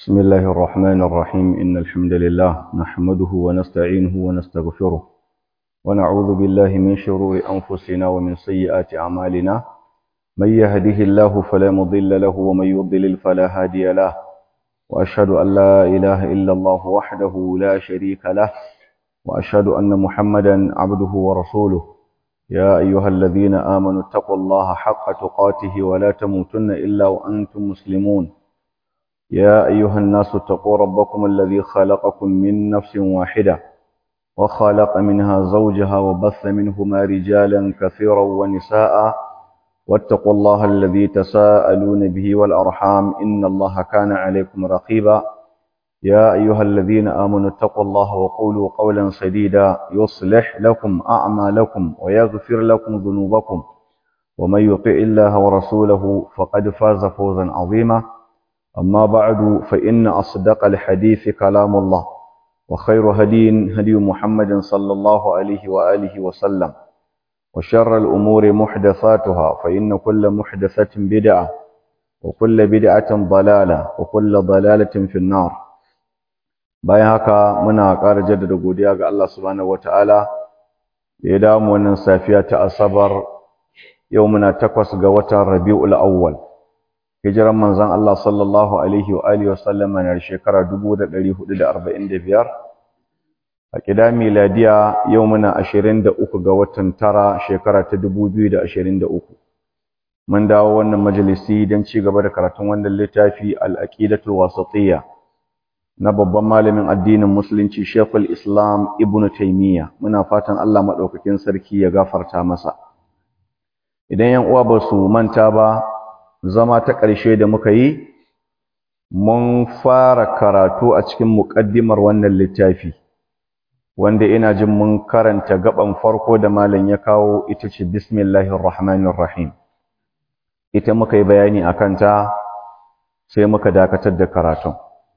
بسم الله الرحمن الرحيم إن الحمد لله نحمده ونستعينه ونستغفره ونعوذ بالله من شرور أنفسنا ومن سيئات أعمالنا من يهده الله فلا مضل له ومن يضلل فلا هادي له وأشهد أن لا إله إلا الله وحده لا شريك له وأشهد أن محمدا عبده ورسوله يا أيها الذين آمنوا اتقوا الله حق تقاته ولا تموتن إلا وأنتم مسلمون يا أيها الناس اتقوا ربكم الذي خلقكم من نفس واحدة وخلق منها زوجها وبث منهما رجالا كثيرا ونساء واتقوا الله الذي تساءلون به والأرحام إن الله كان عليكم رقيبا يا أيها الذين آمنوا اتقوا الله وقولوا قولا سديدا يصلح لكم أعمالكم ويغفر لكم ذنوبكم ومن يطع الله ورسوله فقد فاز فوزا عظيما أما بعد فإن أصدق الحديث كلام الله وخير هدي هدي محمد صلى الله عليه وآله وسلم وشر الأمور محدثاتها فإن كل محدثة بدعة وكل بدعة ضلالة وكل ضلالة في النار bayan haka muna ƙara jaddada godiya ga Allah subhanahu wataala da ya damu wannan safiya ta asabar yau muna takwas ga watan Rabiul Awwal hijiran manzon Allah sallallahu alaihi wa alihi wasallam na shekara 1445 a kida miladiya yau muna 23 ga watan tara shekara ta 2023 mun dawo wannan majalisi don ci gaba da karatun wannan littafi al-aqidatul wasatiyya na babban malamin addinin musulunci Sheikhul Islam Ibn Taymiyyah muna fatan Allah madaukakin sarki ya gafarta masa idan yan uwa ba su manta ba zama ta ƙarshe da muka yi mun fara karatu a cikin muƙaddimar wannan littafi wanda ina jin mun karanta gaban farko da malam ya kawo ita ce bismillahir rahmanir rahim ita muka yi bayani akan ta sai muka dakatar da karatun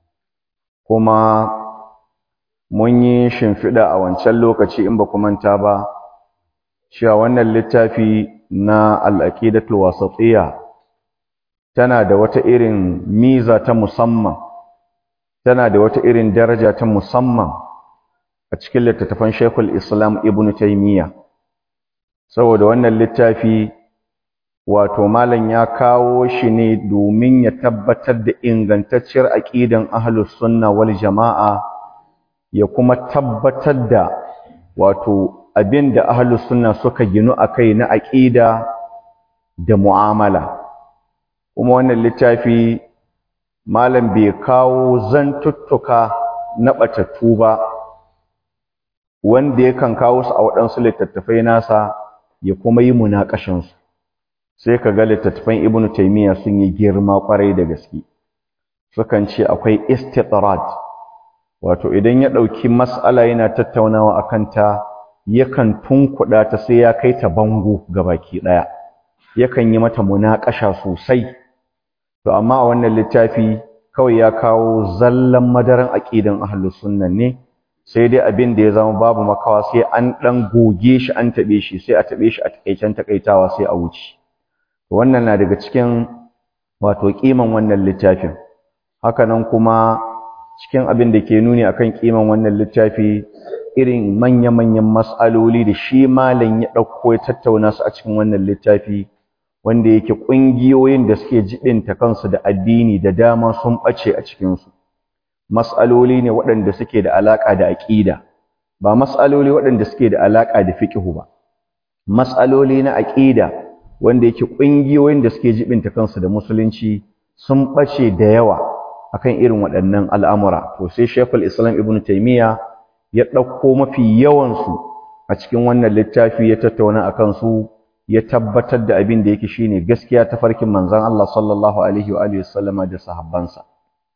kuma mun yi shimfiɗa a wancan lokaci in ba ku manta ba cewa wannan littafi na al-aqidatul wasatiyya tana da wata irin miza ta musamman tana da wata irin daraja ta musamman a cikin littattafan Sheikhul Islam Ibn Taymiyyah saboda wannan littafi wato malam ya kawo shi ne domin ya tabbatar da ingantacciyar aqidan ahlus sunna wal jama'a ya kuma tabbatar da wato abinda ahlus sunna suka ginu akai na aqida da mu'amala kuma wannan littafi malam bai kawo zantuttuka na batattu ba wanda yakan kawo su a waɗansu littattafai nasa ya kuma yi munakashinsu sai ka ga littattafan ibnu taymiya sun yi girma kwarai da gaske sukan ce akwai istitrad wato idan ya ɗauki mas'ala yana tattaunawa akan ta yakan tunkuɗa ta sai ya kai ta bango baki ɗaya yakan yi mata munakasha sosai to amma a wannan littafi kawai ya kawo zallan madaran aqidan ahlus sunna ne sai dai abin da ya zama babu makawa sai an dan goge shi an tabe shi sai a tabe shi a takeicen takaitawa sai a wuce wannan na daga cikin wato kiman wannan littafin hakanan kuma cikin abin da ke nuni akan kiman wannan littafi irin manya-manyan mas'aloli da shi malam ya dauko ya tattauna su a cikin wannan littafi wanda yake ƙungiyoyin da suke jibinta kansu da addini da dama sun ɓace a cikinsu mas'aloli ne waɗanda suke da alaƙa da aƙida ba mas'aloli waɗanda suke da alaƙa da fiƙihu ba mas'aloli na aƙida wanda yake ƙungiyoyin da suke jibinta kansu da musulunci sun ɓace da yawa akan irin waɗannan al'amura to sai Sheikhul Islam Ibn Taymiyyah ya ɗauko mafi yawansu a cikin wannan littafi ya tattauna akan su ya tabbatar da abin da yake shine gaskiya ta farkin manzon Allah sallallahu alaihi wa alihi wasallama da sahabbansa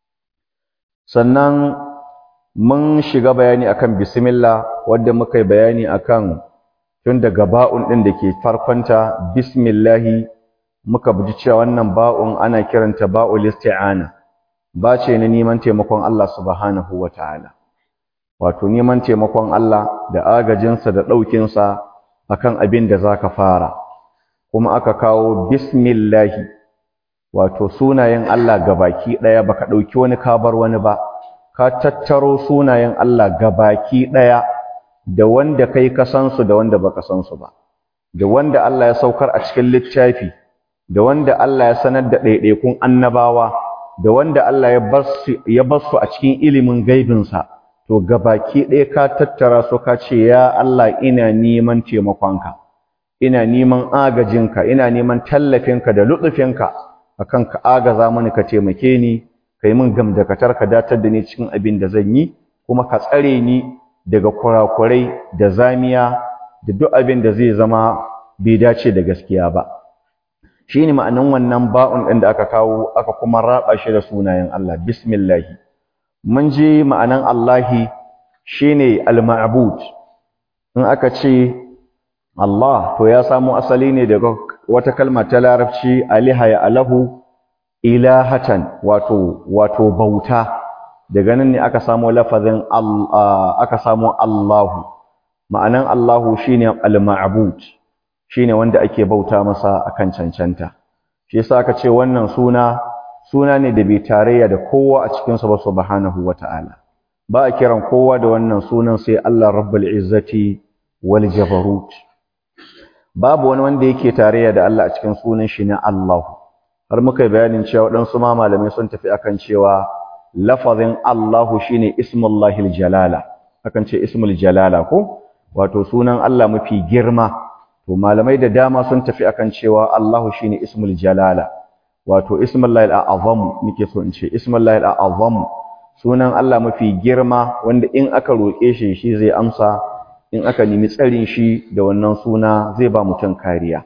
sannan mun shiga bayani akan bismillah wanda muka yi bayani akan tun daga ba'un din da ke farkonta bismillah muka buji cewa wannan ba'un ana kiranta ba'ul isti'ana ba ce na neman taimakon Allah subhanahu wataala wato neman taimakon Allah da agajinsa da ɗaukinsa akan abin da zaka fara kuma aka kawo bismillahi wato sunayen Allah gabaki daya baka dauki wani kabar wani ba ka tattaro sunayen Allah gabaki daya da wanda kai ka san su da wanda baka san su ba da wanda Allah ya saukar a cikin littafi da wanda Allah ya sanar da ɗaiɗaikun annabawa da wanda Allah ya bar su a cikin ilimin gaibinsa to gabaki ɗaya ka tattara su ka ce ya Allah ina neman taimakonka ina neman agajinka ina neman tallafinka da lutsufinka akan ka agaza mani ka taimake ni kai min gamdakatar ka datar da ni cikin abin da zan yi kuma ka tsare ni daga kurakurai da zamiya da duk abin da zai zama bai dace da gaskiya ba shine ma'anin wannan ba'un ɗin da aka kawo aka kuma raba shi da sunayen Allah bismillah mun ji ma'anan Allahi shine al-ma'bud in aka ce Allah to ya samu asali ne daga wata kalma ta larabci aliha ya alahu ilahatan wato wato bauta daga nan ne aka samu lafazin aka samu Allahu ma'anan Allahu shine al-ma'bud shine wanda ake bauta masa akan cancanta shi yasa aka ce wannan suna suna ne da bai tarayya da kowa a cikin sa ba subhanahu wata'ala ba a kiran kowa da wannan sunan sai Allah rabbul izzati wal jabarut babu wani wanda yake tarayya da Allah a cikin sunan shi ne Allah har muka yi bayanin cewa waɗansu ma malamai sun tafi akan cewa lafazin Allahu shine ismullahil jalala akan ce ismul jalala ko wato sunan Allah mafi girma to malamai da dama sun tafi akan cewa Allahu shine ismul jalala wato ismullahil a'azam nake so in ce ismullahil a'azam sunan Allah mafi girma wanda in aka roke shi shi zai amsa in aka nemi tsarin shi da wannan suna zai ba mutum kariya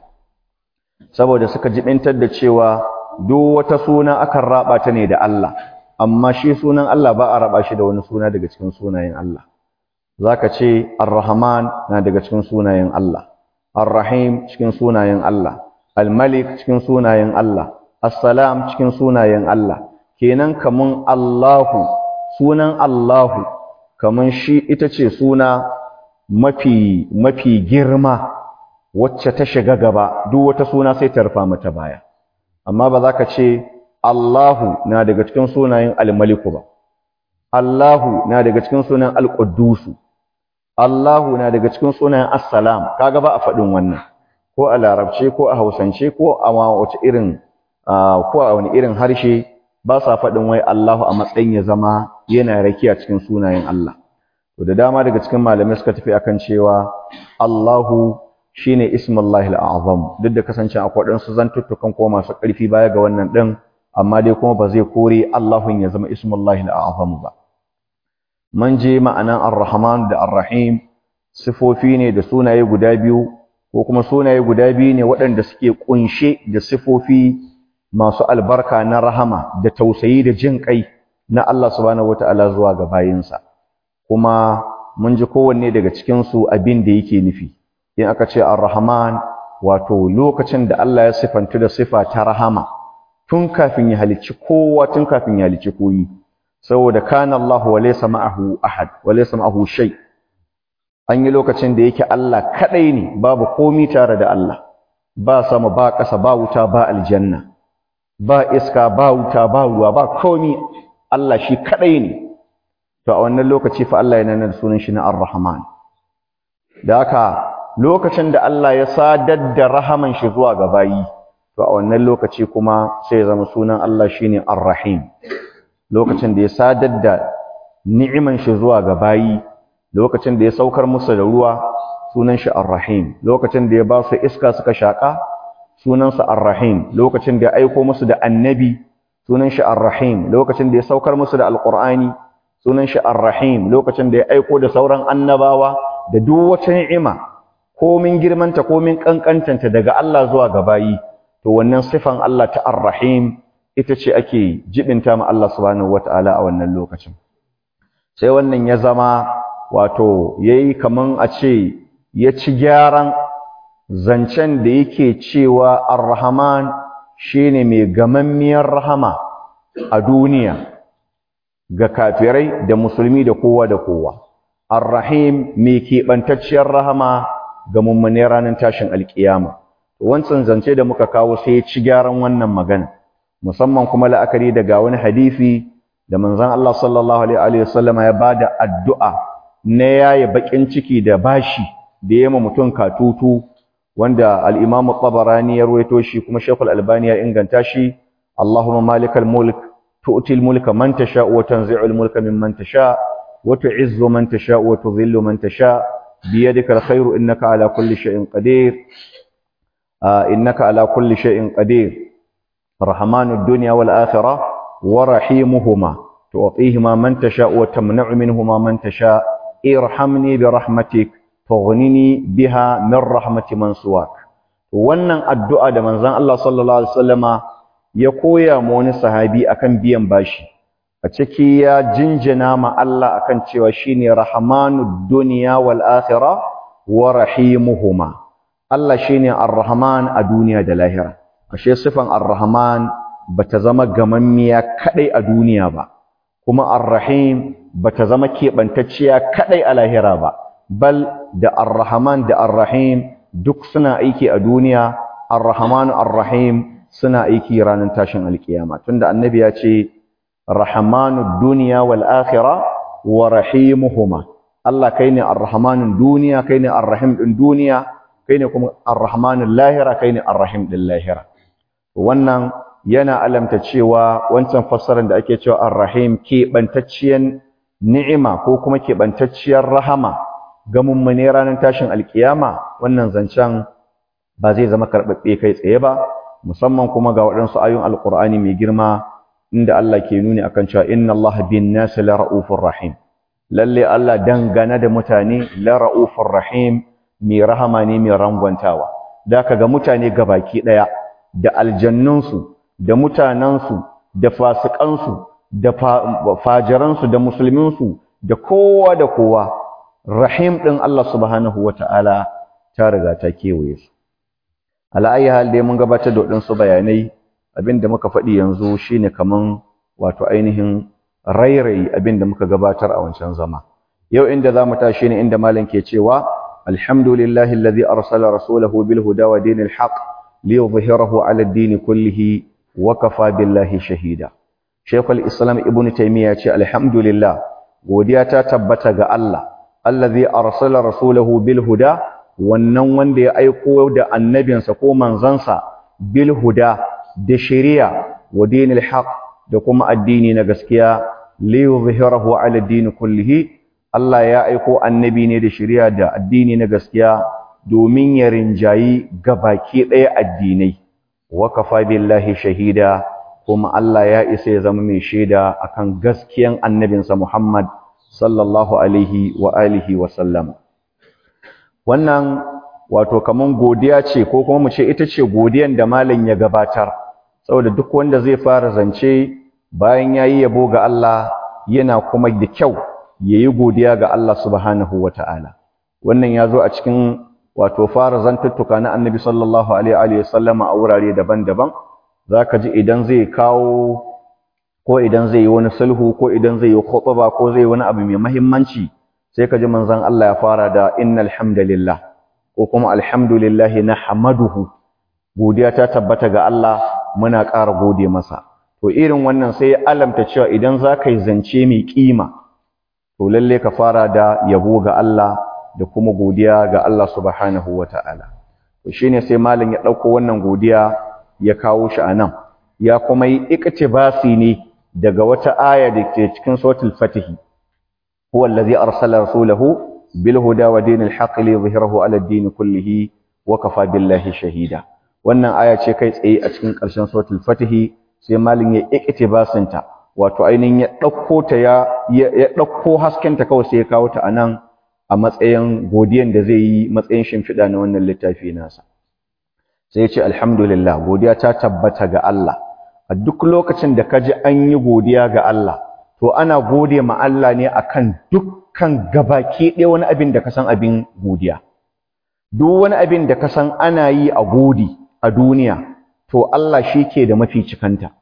saboda suka jibintar da cewa duk wata suna akan raba ta ne da Allah amma shi sunan Allah ba a raba shi da wani suna daga cikin sunayen Allah zaka ce Ar-Rahman na daga cikin sunayen Allah Ar-Rahim cikin sunayen Allah Al-Malik cikin sunayen Allah As-Salam cikin sunayen Allah kenan kaman Allahu sunan Allahu kaman shi ita ce suna mafi mafi girma wacce ta shiga gaba duk wata suna sai ta rufa mata baya amma ba za ka ce Allahu na daga cikin sunayen Al-Maliku ba Allahu na daga cikin sunayen Al-Quddusu Allahu na daga cikin sunayen As-Salam kaga ba a faɗin wannan ko a Larabce ko a Hausance ko a wace irin ko a wani irin harshe ba sa faɗin wai Allahu a matsayin ya zama yana rakiya cikin sunayen Allah to da dama daga cikin malamai suka tafi akan cewa Allahu shine ismullahi al-azam duk da kasance akwai dan su zantuttukan ko masu ƙarfi baya ga wannan din amma dai kuma ba zai kore Allahun ya zama ismullahi al-azam ba man je ma'anan ar-rahman da ar-rahim sifofi ne da sunaye guda biyu ko kuma sunaye guda biyu ne waɗanda suke kunshe da sifofi masu albarka na rahama da tausayi da jin kai na Allah subhanahu wataala zuwa ga bayinsa kuma mun ji kowanne daga cikin su abin da yake nufi in aka ce ar-rahman wato lokacin da Allah ya sifantu da sifa ta rahama tun kafin ya halicci kowa tun kafin ya halicci koyi saboda kana Allah wa laysa ma'ahu ahad wa laysa ma'ahu shay an yi lokacin da yake Allah kadai ne babu komi tare da Allah ba sama ba ƙasa ba wuta ba aljanna ba iska ba wuta ba ruwa ba komi Allah shi kadai ne to a wannan lokaci fa Allah yana da sunan shi na ar-rahman da haka lokacin da Allah ya sadar da rahaman shi zuwa ga bayi to a wannan lokaci kuma sai ya zama sunan Allah shine Ar-Rahim lokacin da ya sadar da ni'iman shi zuwa ga bayi lokacin da ya saukar musu da ruwa sunan shi Ar-Rahim lokacin da ya ba su iska suka shaka sunan sa Ar-Rahim lokacin da ya aiko musu da annabi sunan shi Ar-Rahim lokacin da ya saukar musu da Al-Qur'ani sunan shi Ar-Rahim lokacin da ya aiko da sauran annabawa da duk wata ni'ima komin girmanta komin kankantanta daga Allah zuwa ga bayi to wannan sifan Allah ta Ar-Rahim ita ce ake jibinta ma Allah subhanahu wataala a wannan lokacin sai wannan ya zama wato yayi kaman a ce ya ci gyaran zancen da yake cewa Ar-Rahman shine mai gamammiyar rahama a duniya ga kafirai da musulmi da kowa da kowa Ar-Rahim mai keɓantacciyar rahama ga mummune ranar tashin alkiyama wancan zance da muka kawo sai ya ci gyaran wannan magana musamman kuma la'akari daga wani hadisi da manzon Allah sallallahu alaihi wasallama ya bada addu'a na yaye bakin ciki da bashi da yema mutum katutu wanda al-Imam tabarani ya ruwaito shi kuma Sheikh al-Albani ya inganta shi Allahumma malikal mulk tu'til mulka man tasha wa tanzi'ul mulka mimman tasha wa tu'izzu man tasha wa tudhillu man tasha biyadika al-khayru innaka ala kulli shay'in qadir innaka ala kulli shay'in qadir rahmanud dunya wal akhirah wa rahimuhuma tu'tihima man tasha wa tamna'u minhuma man tasha irhamni bi rahmatik tughnini biha min rahmati man suwak wannan addu'a da manzon Allah sallallahu alaihi wasallama ya koya ma wani sahabi akan biyan bashi a ciki ya jinjina ma Allah akan cewa shine rahmanud dunya wal akhirah wa rahimuhuma Allah shine ar-rahman a duniya da lahira ashe sifan ar-rahman bata zama gamammiya kadai a duniya ba kuma ar-rahim bata zama keɓantacciya kadai a lahira ba bal da ar-rahman da ar-rahim duk suna aiki a duniya ar-rahman ar-rahim suna aiki ranar tashin alkiyama tunda annabi ya ce rahmanud dunya wal akhirah wa rahimuhuma Allah kai ne ar-rahmanun duniya kai ne ar-rahim din duniya kai ne kuma ar-rahmanul lahira kai ne ar-rahim din lahira wannan yana alamta cewa wancan fassarar da ake cewa ar-rahim keɓantacciyar ni'ima ko kuma keɓantacciyar rahama ga mummune ranar tashin alkiyama wannan zancen ba zai zama karɓaɓɓe kai tsaye ba musamman kuma ga waɗansu ayoyin alƙur'ani mai girma inda Allah ke nuni akan cewa inna Allah bin nasi la ra'ufur rahim lalle Allah dangane da mutane la ra'ufur rahim mai rahama ne mai rangwantawa da ka ga mutane gabaki ɗaya da aljannunsu da mutanensu da fasikansu da fajiransu da musulminsu da kowa da kowa rahim ɗin Allah subhanahu wa ta'ala ta riga ta kewaye su ala'ayi hal dai mun gabatar da waɗansu bayanai abinda muka faɗi yanzu shine kaman wato ainihin rairayi abinda muka gabatar a wancan zama yau inda za mu tashi ne inda malam ke cewa alhamdulillahi alladhi arsala rasulahu bil huda wa dinil haqq liyudhhirahu ala ad-din kullihi wa kafa billahi shahida shaykhul islam ibnu taymiya ce alhamdulillah godiya ta tabbata ga Allah allazi arsala rasulahu bil huda wannan wanda ya aiko da annabinsa ko manzansa bil huda da shari'a wa dinil haqq da kuma addini na gaskiya li yuzhirahu ala din kullihi Allah ya aiko annabi ne da shari'a da addini na gaskiya domin ya rinjayi gabaki ɗaya addinai wa kafa billahi shahida kuma Allah ya isa ya zama mai shaida akan gaskiyan annabinsa Muhammad sallallahu alaihi wa alihi wa sallam wannan wato kaman godiya ce ko kuma mu ce ita ce godiyan da malam ya gabatar saboda duk wanda zai fara zance bayan yayi yabo ga Allah yana kuma da kyau yayi godiya ga Allah subhanahu wataala wannan yazo a cikin wato fara zantuttuka na Annabi sallallahu alaihi wa sallam a wurare daban-daban zaka ji idan zai kawo ko idan zai yi wani sulhu ko idan zai yi khutba ko zai yi wani abu mai muhimmanci sai ka ji manzon Allah ya fara da innal hamdalillah ko kuma alhamdulillahi nahmaduhu godiya ta tabbata ga Allah muna ƙara gode masa to irin wannan sai ya alamta cewa idan za ka yi zance mai kima to lalle ka fara da yabo ga Allah da kuma godiya ga Allah subhanahu wata'ala to shine sai malam ya ɗauko wannan godiya ya kawo shi a nan ya kuma yi iktibasi ne daga wata aya da ke cikin suratul fatih huwa allazi arsala rasulahu bil huda wa dinil haqq li yuzhirahu ala ad-din kullihi wa kafa billahi shahida wannan aya ce kai tsaye a cikin ƙarshen suratul fatih sai malin ya iktibasin ta wato ainihin ya dauko ta ya ya dauko hasken ta kawai sai ya kawo ta anan a matsayin godiyan da zai yi matsayin shimfiɗa na wannan littafi nasa sai ya ce alhamdulillah godiya ta tabbata ga Allah a duk lokacin da ka ji an yi godiya ga Allah to ana gode ma Allah ne akan dukkan gabaki ɗaya wani abin da ka san abin godiya duk wani abin da ka san ana yi a godi a duniya to Allah shi ke da mafi cikanta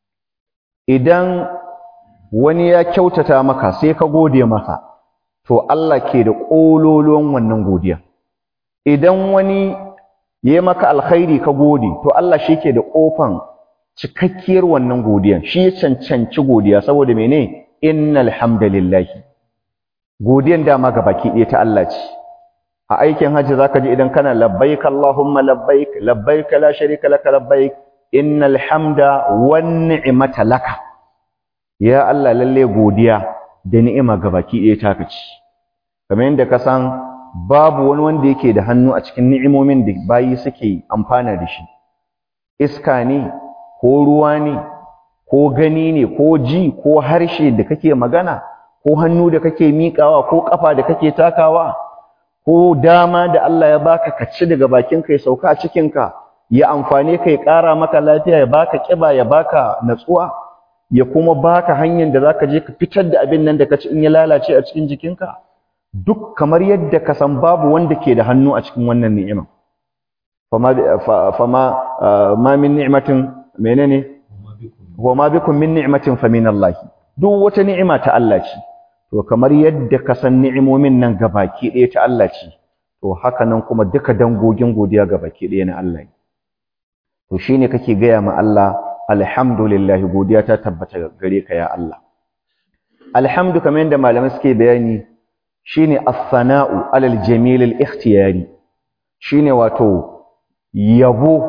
idan wani ya kyautata maka sai ka gode masa to Allah ke da ƙololuwan wannan godiya idan wani ya maka alkhairi ka gode to Allah shi ke da ƙofan cikakkiyar wannan godiyan shi ya cancanci godiya saboda mene innal hamdalillahi godiyan dama ga baki ɗaya ta Allah ce a aikin hajji zaka ji idan kana labbaik allahumma labbaik labbaik la sharika laka labbaik innal hamda wan ni'mata laka ya Allah lalle godiya da ni'ima ga baki ɗaya ta kaci kamar yadda ka san babu wani wanda yake da hannu a cikin ni'imomin da bayi suke amfana da shi iska ne ko ruwa ne ko gani ne ko ji ko harshe da kake magana ko hannu da kake miƙawa ko ƙafa da kake takawa ko dama da Allah ya baka ka ci daga bakinka ya sauka a cikinka ya amfane ka ya ƙara maka lafiya ya baka ƙiba ya baka natsuwa ya kuma baka hanyar da zaka je ka fitar da abin nan da ka ci in ya lalace a cikin jikinka duk kamar yadda ka san babu wanda ke da hannu a cikin wannan ni'ima fama fama ma min ni'matin menene wa ma bikum min ni'matin fa min Allah duk wata ni'ima ta Allah ce to kamar yadda ka san ni'imomin nan gabaki ɗaya ta Allah ce to haka nan kuma duka dangogin godiya gabaki ɗaya na Allah ne to shine kake gaya ma Allah alhamdulillah godiya ta tabbata gare ka ya Allah alhamdu kamar yadda malamai suke bayani shine as-sana'u alal jamil al-ikhtiyari shine wato yabo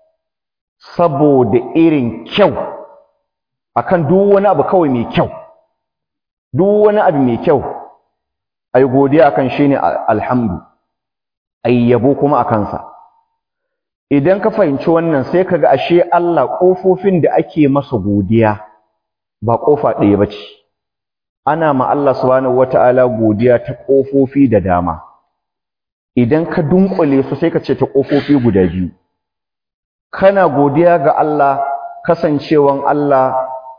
saboda irin kyau akan duk wani abu kawai mai kyau duk wani abu mai kyau ai godiya akan shine alhamdu ai yabo kuma akan sa idan ka fahimci wannan sai kaga ashe Allah kofofin da ake masa godiya ba kofa ɗaya bace ana ma Allah subhanahu wataala godiya ta kofofi da dama idan ka dunkule su sai ka ce ta kofofi guda biyu kana godiya ga Allah kasancewan Allah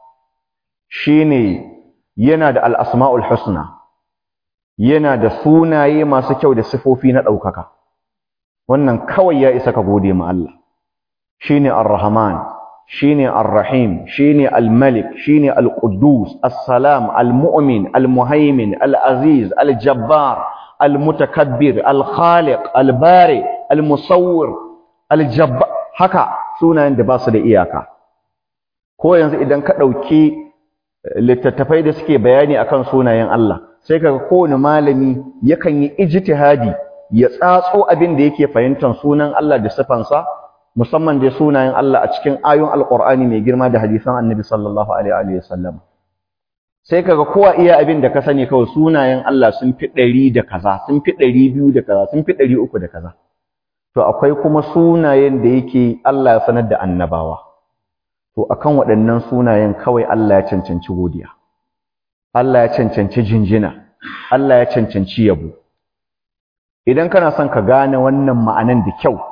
shine yana da al-asmaul husna yana da sunaye masu kyau da sifofi na ɗaukaka wannan kawai ya isa ka gode ma Allah shine ar-rahman shine ar-rahim shine al-malik shine al-quddus as-salam al-mu'min al-muhaimin al-aziz al-jabbar al-mutakabbir al-khaliq al-bari al-musawwir al-jabbar haka sunayen da ba su da iyaka ko yanzu idan ka ɗauki littattafai da suke bayani akan sunayen Allah sai kaga kowane malami yakan yi ijtihadi ya tsatso abin da yake fahimtar sunan Allah da sifansa musamman da sunayen Allah a cikin ayoyin Alƙur'ani mai girma da hadisan Annabi sallallahu alaihi wa sallam sai kaga kowa iya abin da ka sani kawai sunayen Allah sun fi ɗari da kaza sun fi ɗari biyu da kaza sun fi ɗari uku da kaza to akwai kuma sunayen da yake Allah ya sanar da annabawa to akan waɗannan sunayen kawai Allah ya cancanci godiya Allah ya cancanci jinjina Allah ya cancanci yabo idan kana son ka gane wannan ma'anan da kyau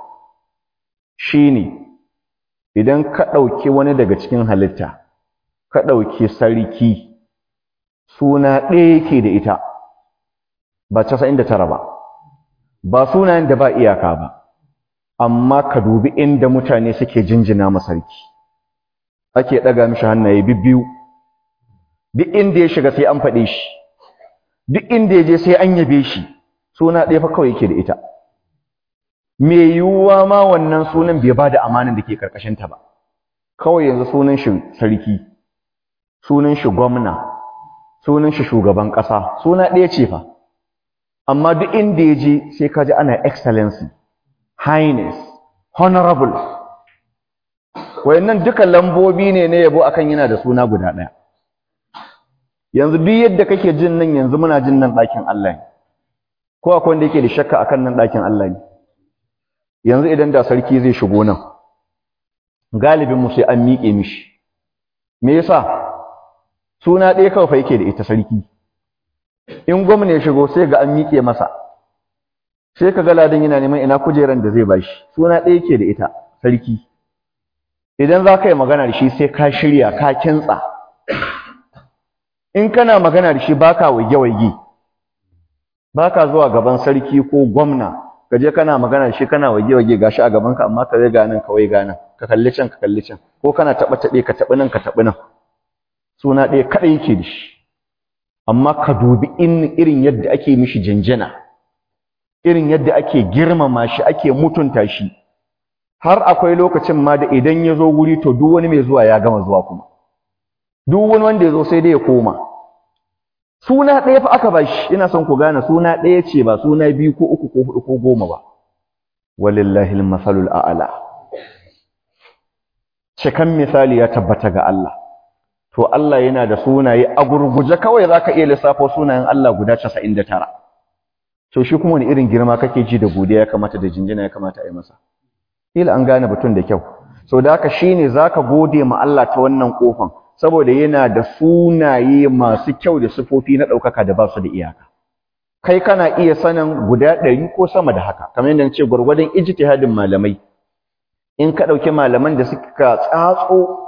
shine idan ka ɗauki wani daga cikin halitta ka ɗauki sarki suna ɗaya yake da ita ba casa'in da tara ba ba sunayen da ba iyaka ba amma ka dubi inda mutane suke jinjina masarki ake ɗaga mishi hannaye bibbiyu duk inda ya shiga sai an faɗe shi duk inda ya je sai an yabe shi suna ɗaya fa kawai yake da ita me yiwuwa ma wannan sunan bai ba da amanin da ke ƙarƙashinta ba kawai yanzu sunan shi sarki sunan shi gwamna sunan shi shugaban ƙasa suna ɗaya ce fa amma duk inda ya je sai ka ji ana excellency highness honorable wayannan duka lambobi ne na yabo akan yana da suna guda ɗaya yanzu duk yadda kake jin nan yanzu muna jin nan ɗakin Allah ne ko akwai wanda yake da shakka akan nan ɗakin Allah ne yanzu idan da sarki zai shigo nan galibin mu sai an miƙe mishi me yasa suna ɗaya kawai fa yake da ita sarki in gwamna ya shigo sai ga an miƙe masa sai ka ga ladan yana neman ina kujeran da zai bashi suna ɗaya yake da ita sarki idan za ka yi magana da shi sai ka shirya ka kintsa in kana magana da shi baka waige-waige baka zuwa gaban sarki ko gwamna ka je kana magana da shi kana waige-waige gashi a gabanka amma ka zai ganin ka wai ganin ka kalli can ka kalli can ko kana taɓa taɓe ka taɓi nan ka taɓi nan suna ɗaya kaɗai yake da shi amma ka dubi in irin yadda ake mishi janjana irin yadda ake girmama shi ake mutunta shi har akwai lokacin ma da idan ya zo wuri to duk wani mai zuwa ya gama zuwa kuma duk wani wanda ya zo sai dai ya koma suna ɗaya fa aka bashi ina son ku gane suna ɗaya ce ba suna biyu ko uku ko huɗu ko goma ba walillahi al-masalul a'la cikan misali ya tabbata ga Allah to Allah yana da sunaye a gurguje kawai zaka iya lissafo sunayen Allah guda 99 to shi kuma wani irin girma kake ji da godiya ya kamata da jinjina ya kamata a yi masa kila an gane batun da kyau so da haka shine zaka gode ma Allah ta wannan kofan saboda yana da sunaye masu kyau da sifofi na ɗaukaka da ba su da iyaka kai kana iya sanin guda ɗari ko sama da haka kamar yadda ce gwargwadon ijtihadin malamai in ka ɗauki malaman da suka tsatso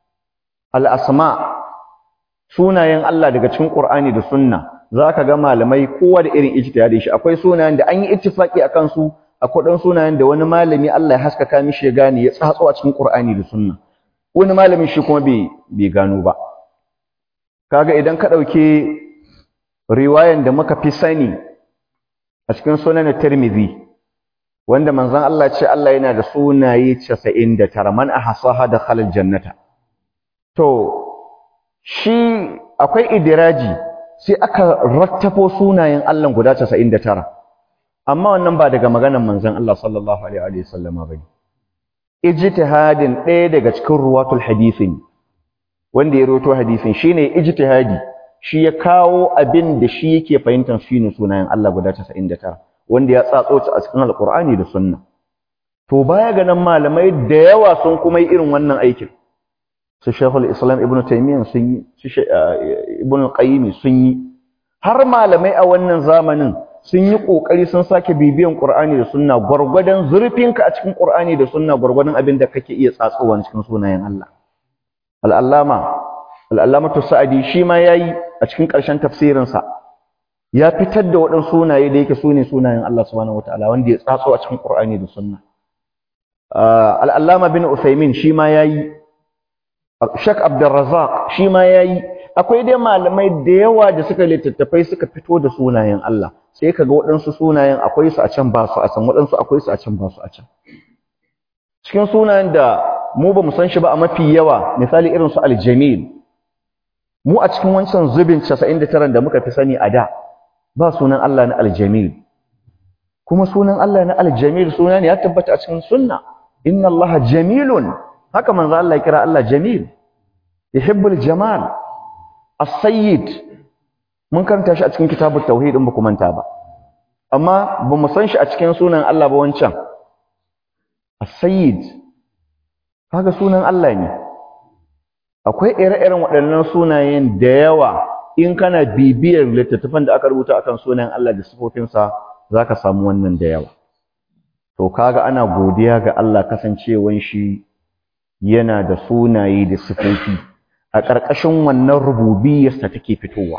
al'asma sunayen Allah daga cikin Qur'ani da sunna zaka ga malamai kowa da irin ijtihadin shi akwai sunayen da an yi ittifaki akan su akwai ɗan sunayen da wani malami Allah ya haskaka mishi ya gane ya tsatso a cikin Qur'ani da sunna wani malamin shi kuma bai gano ba kaga idan ka ɗauki riwayan da muka fi sani a cikin sunan Tirmidhi wanda manzon Allah ce Allah yana da sunaye 99 man ahsaha dakhala aljannata to shi akwai idiraji sai aka rattafo sunayen Allah guda 99 amma wannan ba daga maganar manzon Allah sallallahu alaihi wa sallama bane ijtihadin ɗaya daga cikin ruwatul hadisin wanda ya roto hadisin shine ijtihadi shi ya kawo abin da shi yake fahimtar shine sunayen Allah guda 99 wanda ya tsatso ta a cikin alqur'ani da sunna to baya ga nan malamai da yawa sun kuma yi irin wannan aikin su shaykhul islam ibnu taymiyyah sun yi su ibnu qayyim sun yi har malamai a wannan zamanin sun yi ƙoƙari sun sake bibiyan ƙur'ani da sunna gwargwadon zurfinka a cikin ƙur'ani da sunna gwargwadon abin da kake iya tsatsowa cikin sunayen Allah al'allama al'allamatu sa'adi shi ma yayi a cikin ƙarshen tafsirinsa ya fitar da waɗansu sunaye da yake sune sunayen Allah subhanahu wataala wanda ya tsatso a cikin ƙur'ani da sunna al'allama bin Uthaymin shi ma yayi Sheikh Abdurrazzaq shi ma yayi akwai dai malamai da yawa da suka littattafai suka fito da sunayen Allah sai kaga waɗansu sunayen akwai su a can ba su a can waɗansu akwai su a can ba su a can cikin sunayen da mu ba mu san shi ba a mafi yawa misali irin su aljamil mu a cikin wancan zubin 99 da muka fi sani a da ba sunan Allah na aljamil kuma sunan Allah na aljamil suna ne ya tabbata a cikin sunna inna Allah jamilun haka manzo Allah ya kira Allah jamil yuhibbul jamal as-sayyid mun karanta shi a cikin kitabut tauhid in baku manta ba amma ba mu san shi a cikin sunan Allah ba wancan as-sayyid kaga sunan Allah ne akwai ire-iren waɗannan sunayen da yawa in kana bibiyar littattafan da aka rubuta akan sunan Allah da sifofinsa zaka samu wannan da yawa to kaga ana godiya ga Allah kasancewan shi yana da sunaye da sifofi a ƙarƙashin wannan rububiyarsa take fitowa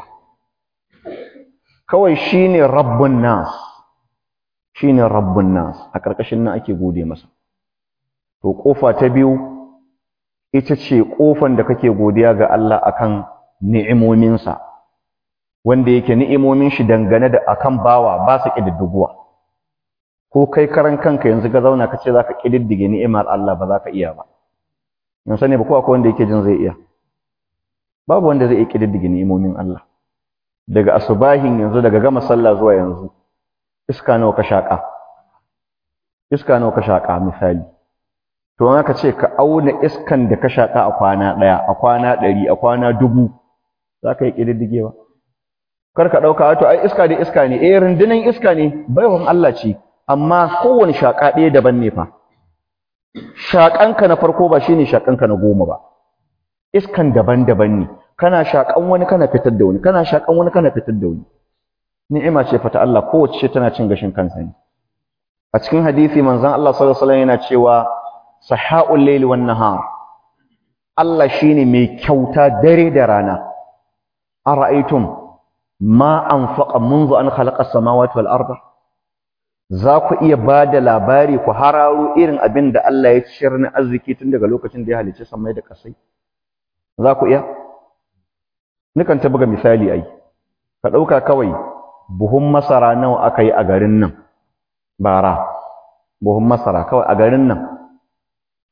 kawai shine rabbun nas shine rabbun nas a ƙarƙashin nan ake gode masa to ƙofa ta biyu ita ce ƙofan da kake godiya ga Allah akan ni'imominsa wanda yake ni'imomin shi dangane da akan bawa ba su ƙididdigowa ko kai karan kanka yanzu ka zauna ka ce za ka ƙididdige ni'imar Allah ba za ka iya ba yanzu ne ba ko akwai wanda yake jin zai iya babu wanda zai iya ƙididdige ni'imomin Allah daga asubahin yanzu daga gama sallah zuwa yanzu iska nawa ka shaƙa iska nawa ka shaƙa misali to in aka ce ka auna iskan da ka shaƙa a kwana ɗaya a kwana ɗari a kwana dubu za ka yi ƙididdigewa kar ka ɗauka to ai iska da iska ne eh rundunan iska ne baiwan Allah ce amma kowane shaƙa ɗaya daban ne fa shaƙanka na farko ba shine shaƙanka na goma ba iskan daban-daban ne kana shaƙan wani kana fitar da wani kana shaƙan wani kana fitar da wani ni'ima ce fata Allah kowace tana cin gashin kansa ne a cikin hadisi manzon Allah sallallahu alaihi wasallam yana cewa sahaul layli wan nahar Allah shine mai kyauta dare da rana ara'aytum ma anfaqa منذ an khalaqa as-samawati wal arda za ku iya ba da labari ku hararo irin abin da Allah ya ciyar na arziki tun daga lokacin da ya halicci samai da ƙasai za ku iya nukan ta buga misali ai ka ɗauka kawai buhun masara nawa aka yi a garin nan bara buhun masara kawai a garin nan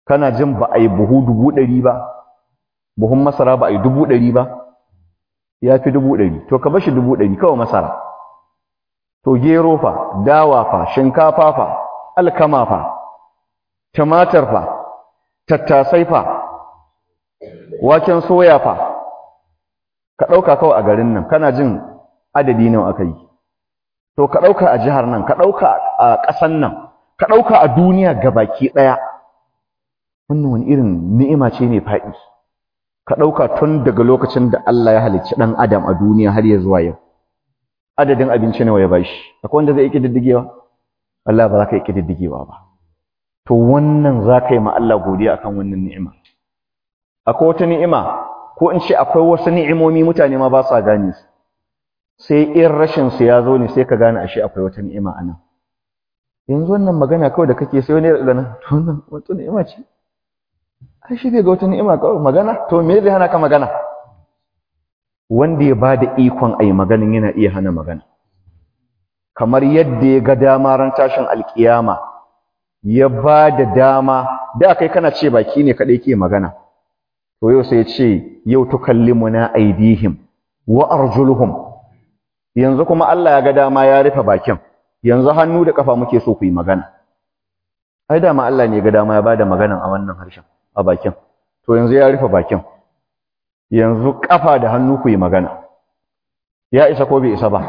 kana jin ba a yi buhu dubu ɗari ba buhun masara ba a yi dubu ɗari ba ya fi dubu ɗari to ka bashi dubu ɗari kawai masara to gero fa dawa fa shinkafa fa alkama fa tumatir fa tattasai fa waken soya fa ka ɗauka kawai a garin nan kana jin adadi nawa aka yi to ka ɗauka a jihar nan ka ɗauka a ƙasan nan ka ɗauka a duniya gabaki ɗaya wannan wani irin ni'ima ce ne faɗi ka ɗauka tun daga lokacin da Allah ya halicci ɗan adam a duniya har ya zuwa yau adadin abinci nawa ya bashi akwai wanda zai yi ƙididdigewa Allah ba za ka yi ƙididdigewa ba to wannan za ka yi ma Allah godiya akan wannan ni'ima akwai wata ni'ima ko in ce akwai wasu ni'imomi mutane ma ba sa gane su sai in rashin su ya zo ne sai ka gane ashe akwai wata ni'ima a nan yanzu wannan magana kawai da kake sai wani ya gana to wannan wata ni'ima ce ai shi bai ga wata ni'ima kawai magana to me zai hana ka magana wanda ya bada ikon ai maganin yana iya hana magana kamar yadda ya ga dama ran tashin alkiyama ya ba da dama da kai kana ce baki ne kadai ke magana to yau sai ya ce yau tukallimuna aidihim wa arjuluhum yanzu kuma Allah ya ga dama ya rufe bakin yanzu hannu da kafa muke so ku yi magana ai dama Allah ne ya ga dama ya bada maganan a wannan harshen a bakin to yanzu ya rufe bakin yanzu kafa da hannu ku yi magana ya isa ko bai isa ba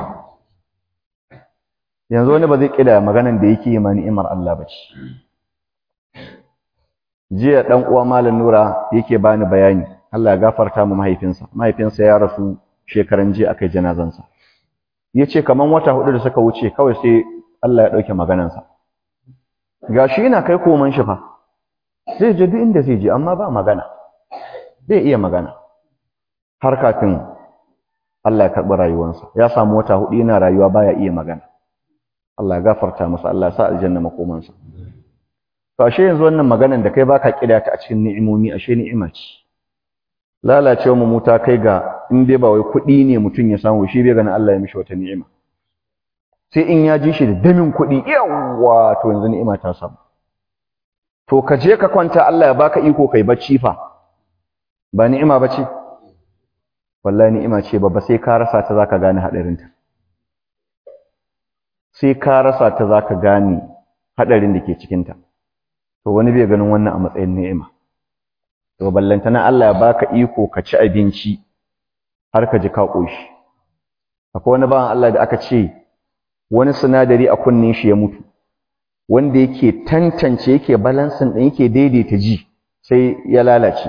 yanzu wani ba zai kida maganan da yake yi ma ni'imar Allah ba ce jiya dan uwa malam Nura yake bani bayani Allah ya gafarta mu mahaifinsa mahaifinsa ya rasu shekaran jiya akai janazansa yace kaman wata hudu da suka wuce kawai sai Allah ya dauke maganansa gashi yana kai koman shi fa zai je duk inda zai je amma ba magana zai iya magana har kafin Allah ya karɓi rayuwarsa ya samu wata hudu yana rayuwa baya iya magana Allah ya gafarta masa Allah ya sa aljanna makomansa to ashe yanzu wannan maganan da kai baka kida ta a cikin ni'imomi ashe ni'ima ce lalacewa mu ta kai ga in dai ba wai kuɗi ne mutum ya samu shi bai ganin Allah ya mishi wata ni'ima sai in ya ji shi da damin kuɗi yawa to yanzu ni'ima ta samu to ka je ka kwanta Allah ya baka iko kai bacci fa ba ni'ima bace wallahi ni'ima ce babba sai ka rasa ta zaka gane hadarinta sai ka rasa ta zaka gane hadarin da ke cikin ta to wani bai ganin wannan a matsayin ni'ima to ballantana Allah ya baka iko ka ci abinci har ka ji ka koshi akwai wani bawan Allah da aka ce wani sinadari a kunnin shi ya mutu wanda yake tantance yake balansin din yake daidaita ji sai ya lalace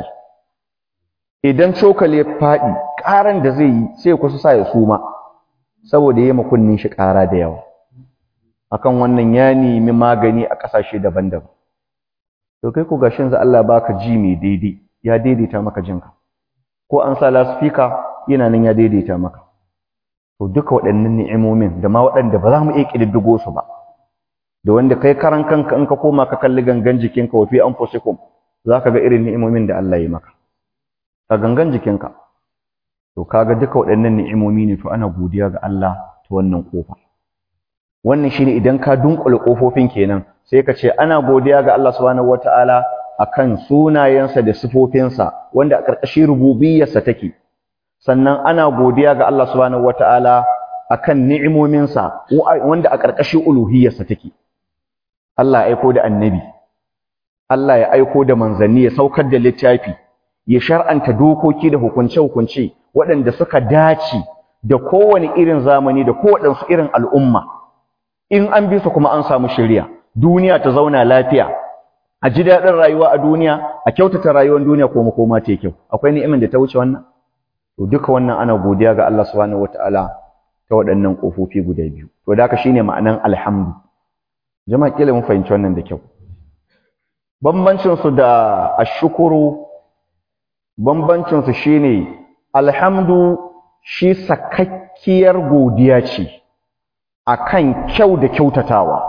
idan cokali ya faɗi ƙaran da zai yi sai kusa sa ya suma saboda ya makunnin shi ƙara da yawa akan wannan ya nemi magani a ƙasashe daban-daban to kai ku gashin za Allah baka ji mai daidai ya daidaita maka jinka ko an sa lasfika yana nan ya daidaita maka to duka waɗannan ni'imomin da ma waɗanda ba za mu iya ƙididdigo su ba da wanda kai karan kanka in ka koma ka kalli gangan jikinka wa fi anfusikum za ka ga irin ni'imomin da Allah ya maka ka gangan jikinka to kaga duka waɗannan ni'imomi ne to ana godiya ga Allah ta wannan kofa wannan shine idan ka dunkule kofofin kenan sai ka ce ana godiya ga Allah subhanahu wataala akan sunayensa da sifofinsa wanda a ƙarƙashin rububiyarsa take sannan ana godiya ga Allah subhanahu wataala akan ni'imominsa wanda a ƙarƙashin uluhiyarsa take Allah ya aiko da annabi Allah ya aiko da manzanni ya saukar da littafi ya shar'anta dokoki da hukunce-hukunce waɗanda suka dace da kowane irin zamani da kowaɗansu irin al'umma in an bi su kuma an samu shari'a duniya ta zauna lafiya a ji daɗin rayuwa a duniya a kyautata rayuwar duniya ko makoma ta kyau akwai ni'imin da ta wuce wannan to duka wannan ana godiya ga Allah subhanahu wataala ta waɗannan ƙofofi guda biyu to da haka shine ma'anan alhamdu jama'a kila mun fahimci wannan da kyau bambancin su da ashkuru bambancin su shine alhamdu shi sakakkiyar godiya ce akan kyau da kyautatawa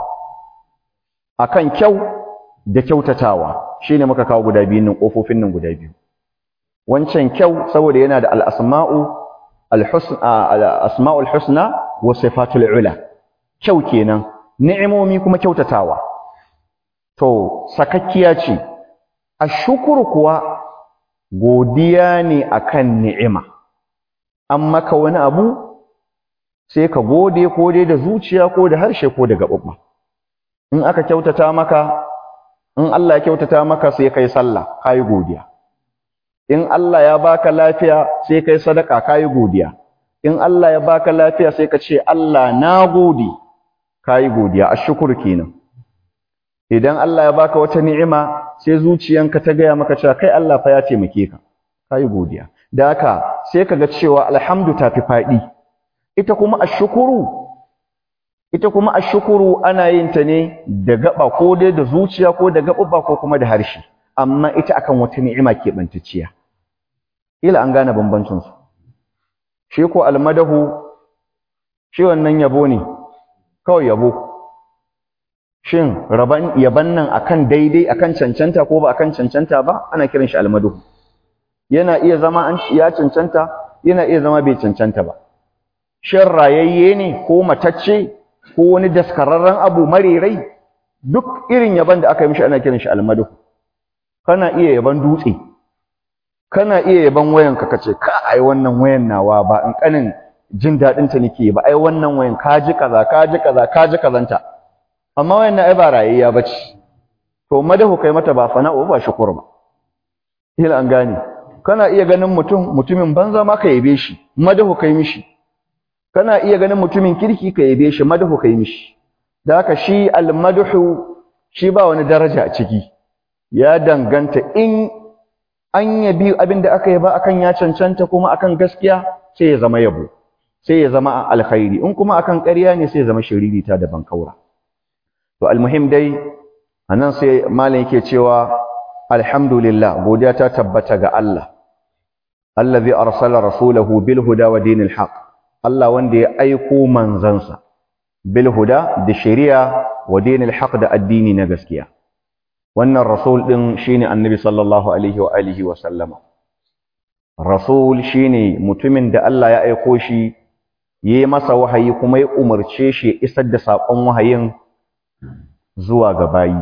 akan kyau da kyautatawa shine muka kawo guda biyu nan kofofin nan guda biyu wancan kyau saboda yana da al-asma'u al-husna al-asma'ul husna wa sifatul ula kyau kenan ni'imomi kuma kyautatawa to sakakkiya ce ashukuru kuwa godiya ne akan ni'ima an maka wani abu sai ka gode ko dai da zuciya ko da harshe ko da gaɓaɓɓa in aka kyautata maka in Allah ya kyautata maka sai kai sallah kai godiya in Allah ya baka lafiya sai kai sadaka kai godiya in Allah ya baka lafiya sai ka ce Allah na gode kai godiya ashkuru kenan idan Allah ya baka wata ni'ima sai zuciyanka ta gaya maka cewa kai Allah fa ya taimake ka kai godiya da haka sai kaga cewa alhamdu tafi fadi ita kuma ashkuru ita kuma ashkuru ana yin ta ne da gaba ko dai da zuciya ko da gaba ko kuma da harshe amma ita akan wata ni'ima ke bantacciya ila an gane bambancin su shi ko almadahu shi wannan yabo ne kawai yabo shin raban yaban nan akan daidai akan cancanta ko ba akan cancanta ba ana kiran shi almadahu yana iya zama an ya cancanta yana iya zama bai cancanta ba shin rayayye ne ko matacce ko wani daskararren abu marirai duk irin yaban da aka yi mishi ana kiran shi almadahu kana iya yaban dutse kana iya yaban wayan ka kace ka ai wannan wayan nawa ba in kanin jin dadin ta nake ba ai wannan wayan ka ji kaza ka ji kaza ka ji kazanta amma wayan na ai ba rayayya bace to madahu kai mata ba fana'u ba shukur ba ila an gane kana iya ganin mutum mutumin banza ma ka yabe shi madahu kai mishi kana iya ganin mutumin kirki ka yabe shi madahu kai mishi da haka shi almadhu shi ba wani daraja a ciki ya danganta in an yabi abin da aka yaba akan ya cancanta kuma akan gaskiya sai ya zama yabo sai ya zama alkhairi in kuma akan ƙarya ne sai ya zama shiririta da bankaura to almuhim dai anan sai malam yake cewa alhamdulillah godiya ta tabbata ga Allah allazi arsala rasulahu bil huda wa dinil haqq Allah wanda ya aiko manzansa bil huda da shari'a wa dinil haqq da addini na gaskiya wannan rasul din shine annabi sallallahu alaihi wa alihi wa sallama rasul shine mutumin da Allah ya aiko shi yayi masa wahayi kuma ya umarce shi ya isar da sakon wahayin zuwa ga bayi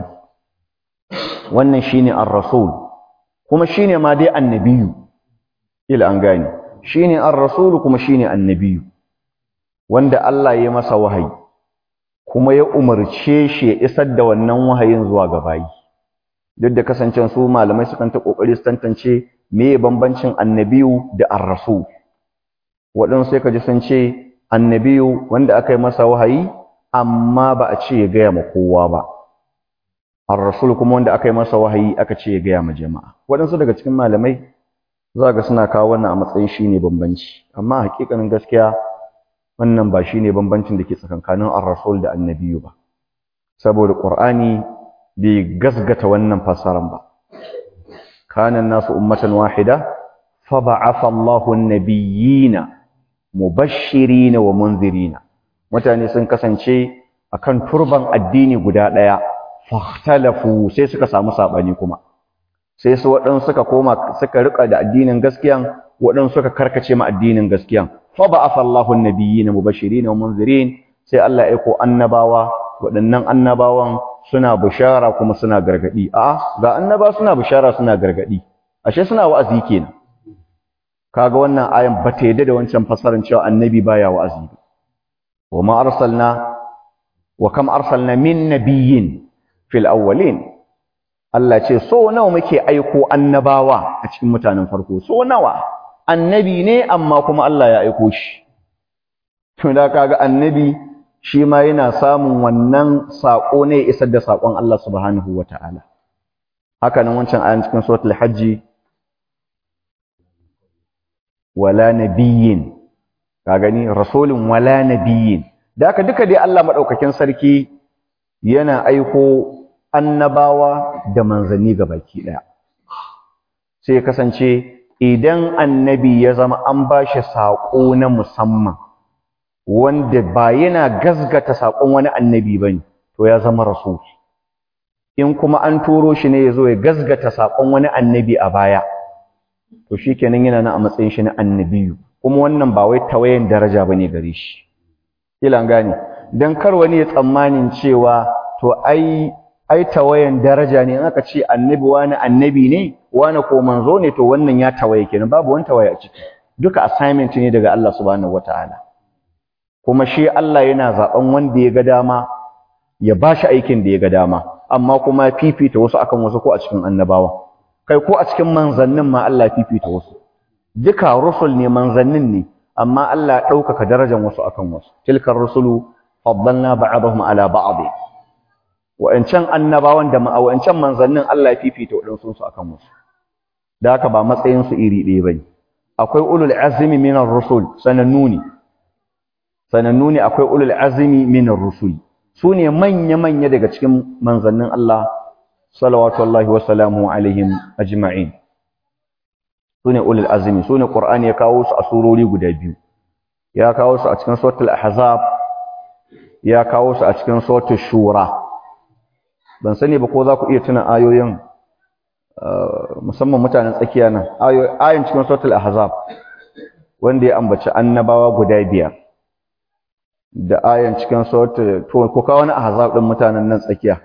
wannan shine ar-rasul kuma shine ma dai annabiyu ila an gane shine ar-rasul kuma shine annabiyu wanda Allah ya masa wahayi kuma ya umarce shi ya isar da wannan wahayin zuwa ga bayi duk da kasancen su malamai sukan ta kokari su tantance meye bambancin annabiyu da ar-rasul waɗansu sai ka ji sun ce annabiyu wanda aka yi masa wahayi amma ba a ce ya gaya ma kowa ba ar-rasul kuma wanda aka yi masa wahayi aka ce ya gaya ma jama'a waɗansu daga cikin malamai za ga suna kawo wannan a matsayin shine bambanci amma hakikanin gaskiya wannan ba shine bambancin da ke tsakankanin ar-rasul da annabiyu ba saboda qur'ani bai gasgata wannan fasaran ba kana nasu ummatan wahida fa ba'atha Allahu an-nabiyyina mubashshirina wa munzirina mutane sun kasance akan turban addini guda daya fahtalafu sai suka samu sabani kuma sai su waɗansu suka koma suka rika da addinin gaskiyan waɗansu suka karkace ma addinin gaskiyan fa ba'atha Allahu an-nabiyyina mubashirin wa munzirin sai Allah ya aiko annabawa waɗannan annabawan suna bishara kuma suna gargadi a ga annaba suna bishara suna gargadi ashe suna wa'azi kenan kaga wannan ayan ba ta yadda da wancan fasarin cewa annabi baya wa'azi wa ma arsalna wa kam arsalna min nabiyyin fil awwalin Allah ce so nawa muke aiko annabawa a cikin mutanen farko so nawa annabi ne amma kuma Allah ya aiko shi to da kaga annabi shi ma yana samun wannan sako ne isar da sakon Allah subhanahu wataala haka nan wancan ayan cikin suratul hajji wala nabiyyin ka gani rasulun wala nabiyyin da haka duka dai Allah madaukakin sarki yana aiko annabawa da manzanni baki daya sai kasance idan annabi ya zama an bashi sako na musamman wanda ba yana gazgata sakon wani annabi bane to ya zama rasul in kuma an turo shi ne yazo ya gazgata sakon wani annabi a baya to shikenan yana nan a matsayin shi na annabiyu kuma wannan ba wai tawayen daraja bane gare shi kila gane dan kar wani ya tsammanin cewa to ai ai tawayan daraja ne in aka ce annabi wani annabi ne wani ko manzo ne to wannan ya tawaye kenan babu wani tawaye a ciki duka assignment ne daga Allah subhanahu wataala kuma shi Allah yana zaben wanda ya ga dama ya bashi aikin da ya ga dama amma kuma fifita wasu akan wasu ko a cikin annabawa kai ko a cikin manzannin ma Allah fifita wasu duka rusul ne manzannin ne amma Allah ɗaukaka darajar wasu akan wasu tilkar rusulu faddalna ba'dahum ala ba'd wa'ancan annabawan da wa'ancan manzannin Allah ya fifita waɗansu su akan wasu da haka ba matsayin su iri ɗaya bane akwai ulul azmi minar rusul sanannu ne sanannu ne akwai ulul azmi minar rusul su ne manya-manya daga cikin manzannin Allah salawatullahi wa salamu alaihim ajma'in su ne ulul azmi su ne Qur'ani ya kawo su a surori guda biyu ya kawo su a cikin suratul ahzab ya kawo su a cikin suratul shura ban sani ba ko za ku iya tuna ayoyin musamman mutanen tsakiya nan ayoyin cikin suratul ahzab wanda ya ambaci annabawa guda biyar da ayan cikin suratul to ko kawo wani ahzab din mutanen nan tsakiya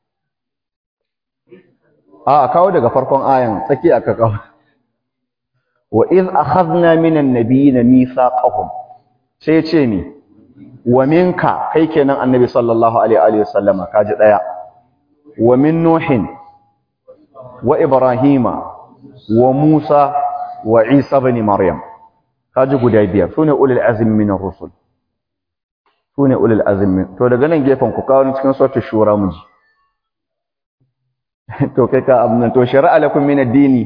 a kawo daga farkon ayan tsakiya ka kawo wa iz akhadna minan nabiyina mithaqahum sai ce ni wa minka kai kenan annabi sallallahu alaihi wa sallama kaji daya wa min nuhin wa ibrahima wa musa wa isa ibn maryam kaji guda biyar sune ulul azmi minar rusul sune ulul azmi to daga nan gefen ku kawo cikin suratul shura muji to kai ka abun to shar'a lakum min ad-dini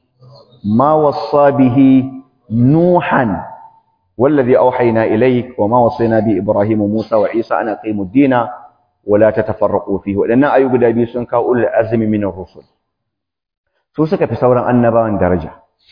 ma wassa bihi nuhan والذي أوحينا إليك وما وصينا به إبراهيم وموسى وعيسى أن أقيموا الدين ولا تتفرقوا فيه وأن أيوب دابي سنكا أولي العزم من الرسل سوسك في سورة النبا درجة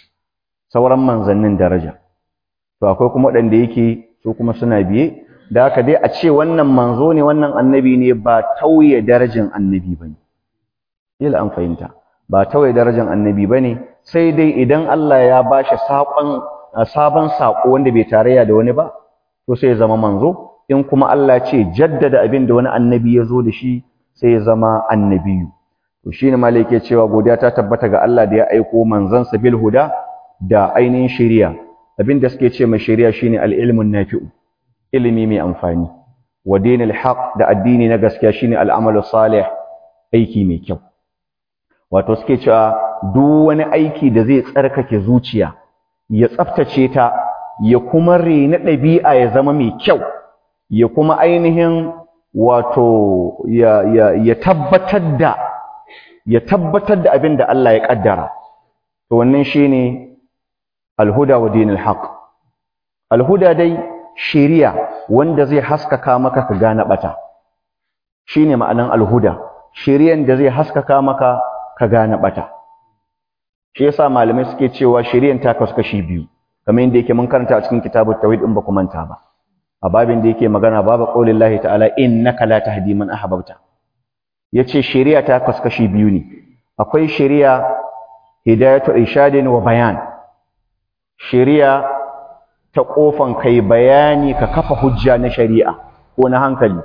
سورة من ظنن درجة فأقول كم وأن ديكي سوكم سنة بيه da haka dai a ce wannan manzo ne wannan annabi ne ba tauye darajar annabi bane ila an fahimta ba tauye darajar annabi bane sai dai idan Allah ya bashi saƙon sabon saƙo wanda bai tarayya da wani ba to sai ya zama manzo in kuma Allah ce jaddada abin da wani annabi ya zo da shi sai ya zama annabiyu to shine malai yake cewa godiya ta tabbata ga Allah da ya aiko manzon bil huda da ainihin shari'a abin da suke ce mai shari'a shine al-ilmun nafi'u ilimi mai amfani wa dinil haq da addini na gaskiya shine al-amalu salih aiki mai kyau wato suke cewa duk wani aiki da zai tsarkake zuciya ya tsaftace ta ya kuma rena ɗabi'a ya zama mai kyau ya kuma ainihin wato ya, ya, ya tabbatar da ya tabbatar da abin da Allah ya ƙaddara to wannan shine alhuda wa dinil haq alhuda dai shiriya wanda zai haskaka maka ka gane bata shine ma'anan alhuda shiriyan da zai haskaka maka ka gane bata shi yasa malamai suke cewa shari'an ta kasu kashi biyu kamar yadda yake mun karanta a cikin kitabut tauhid in ba ku manta ba a babin da yake magana babu qaulillahi ta'ala innaka la tahdi man ahbabta yace shari'a ta kasu kashi biyu ne akwai shari'a hidayatu irshadin wa bayan shari'a ta kofan kai bayani ka kafa hujja na shari'a ko na hankali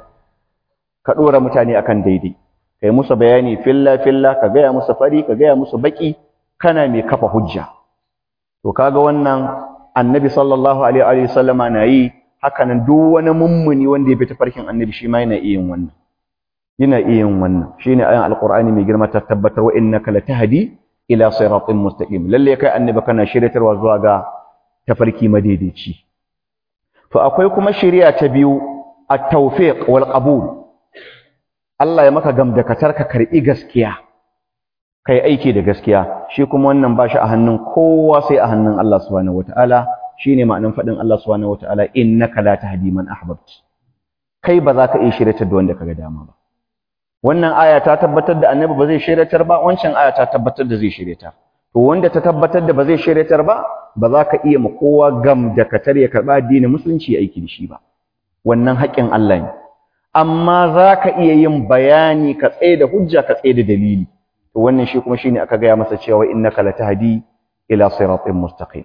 ka dora mutane akan daidai kai musu bayani filla filla ka gaya musu fari ka gaya musu baki kana mai kafa hujja to kaga wannan annabi sallallahu alaihi wa sallama na yi haka nan duk wani mummuni wanda ya bi tafarkin annabi shi ma yana iya yin wannan yana iya yin wannan shine ayan alqur'ani mai girma ta tabbatar wa innaka latahdi ila siratin mustaqim lalle kai annabi kana shiryatarwa zuwa ga tafarki madaidaici to akwai kuma shari'a ta biyu at-tawfiq wal qabul Allah ya maka gamdakatar ka karbi gaskiya kai aiki da gaskiya shi kuma wannan ba shi a hannun kowa sai a hannun Allah subhanahu wataala shine ma'anin fadin Allah subhanahu wataala innaka la tahdi man ahbabt kai ba za ka iya shiryatar da wanda kaga dama ba wannan aya ta tabbatar da annabi ba zai shiryatar ba wancan aya ta tabbatar da zai shiryatar to wanda ta tabbatar da ba zai shiryatar ba ba za ka iya ma kowa gam da katar ya karba addinin musulunci aiki da shi ba wannan haƙƙin Allah ne amma za ka iya yin bayani ka tsaye da hujja ka tsaye da dalili to wannan shi kuma shine aka gaya masa cewa innaka latahdi ila siratin mustaqim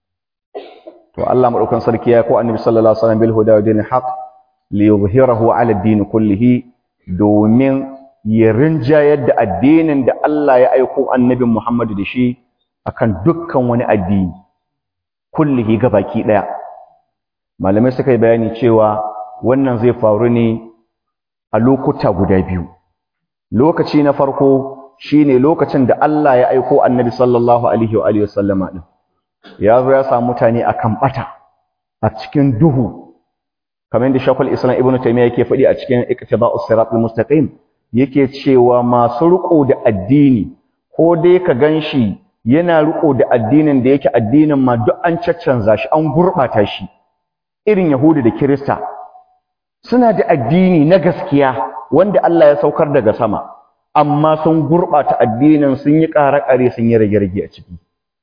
to Allah madaukan sarki ya ko annabi sallallahu alaihi wasallam bil huda wa dinil haqq li yuzhirahu ala ad-din kullihi domin ya rinjayar da addinin da Allah ya aiko annabin Muhammadu da shi akan dukkan wani addini kullihi baki daya malamai suka yi bayani cewa wannan zai faru ne a lokuta guda biyu lokaci na farko shine lokacin da Allah ya aiko annabi sallallahu alaihi wa alihi wasallama din ya zo ya samu mutane akan bata a cikin duhu kamar yadda Shaykhul Islam Ibn Taymiyyah yake faɗi a cikin Iqtida'us Siratal Mustaqim yake cewa masu riko da addini ko dai ka ganshi yana riko da addinin da yake addinin ma duk an caccanza shi an gurbata shi irin Yahudu da Kirista suna da addini na gaskiya wanda Allah ya saukar daga sama amma sun gurbata addinin sun yi ƙare-ƙare sun yi rage-rage a ciki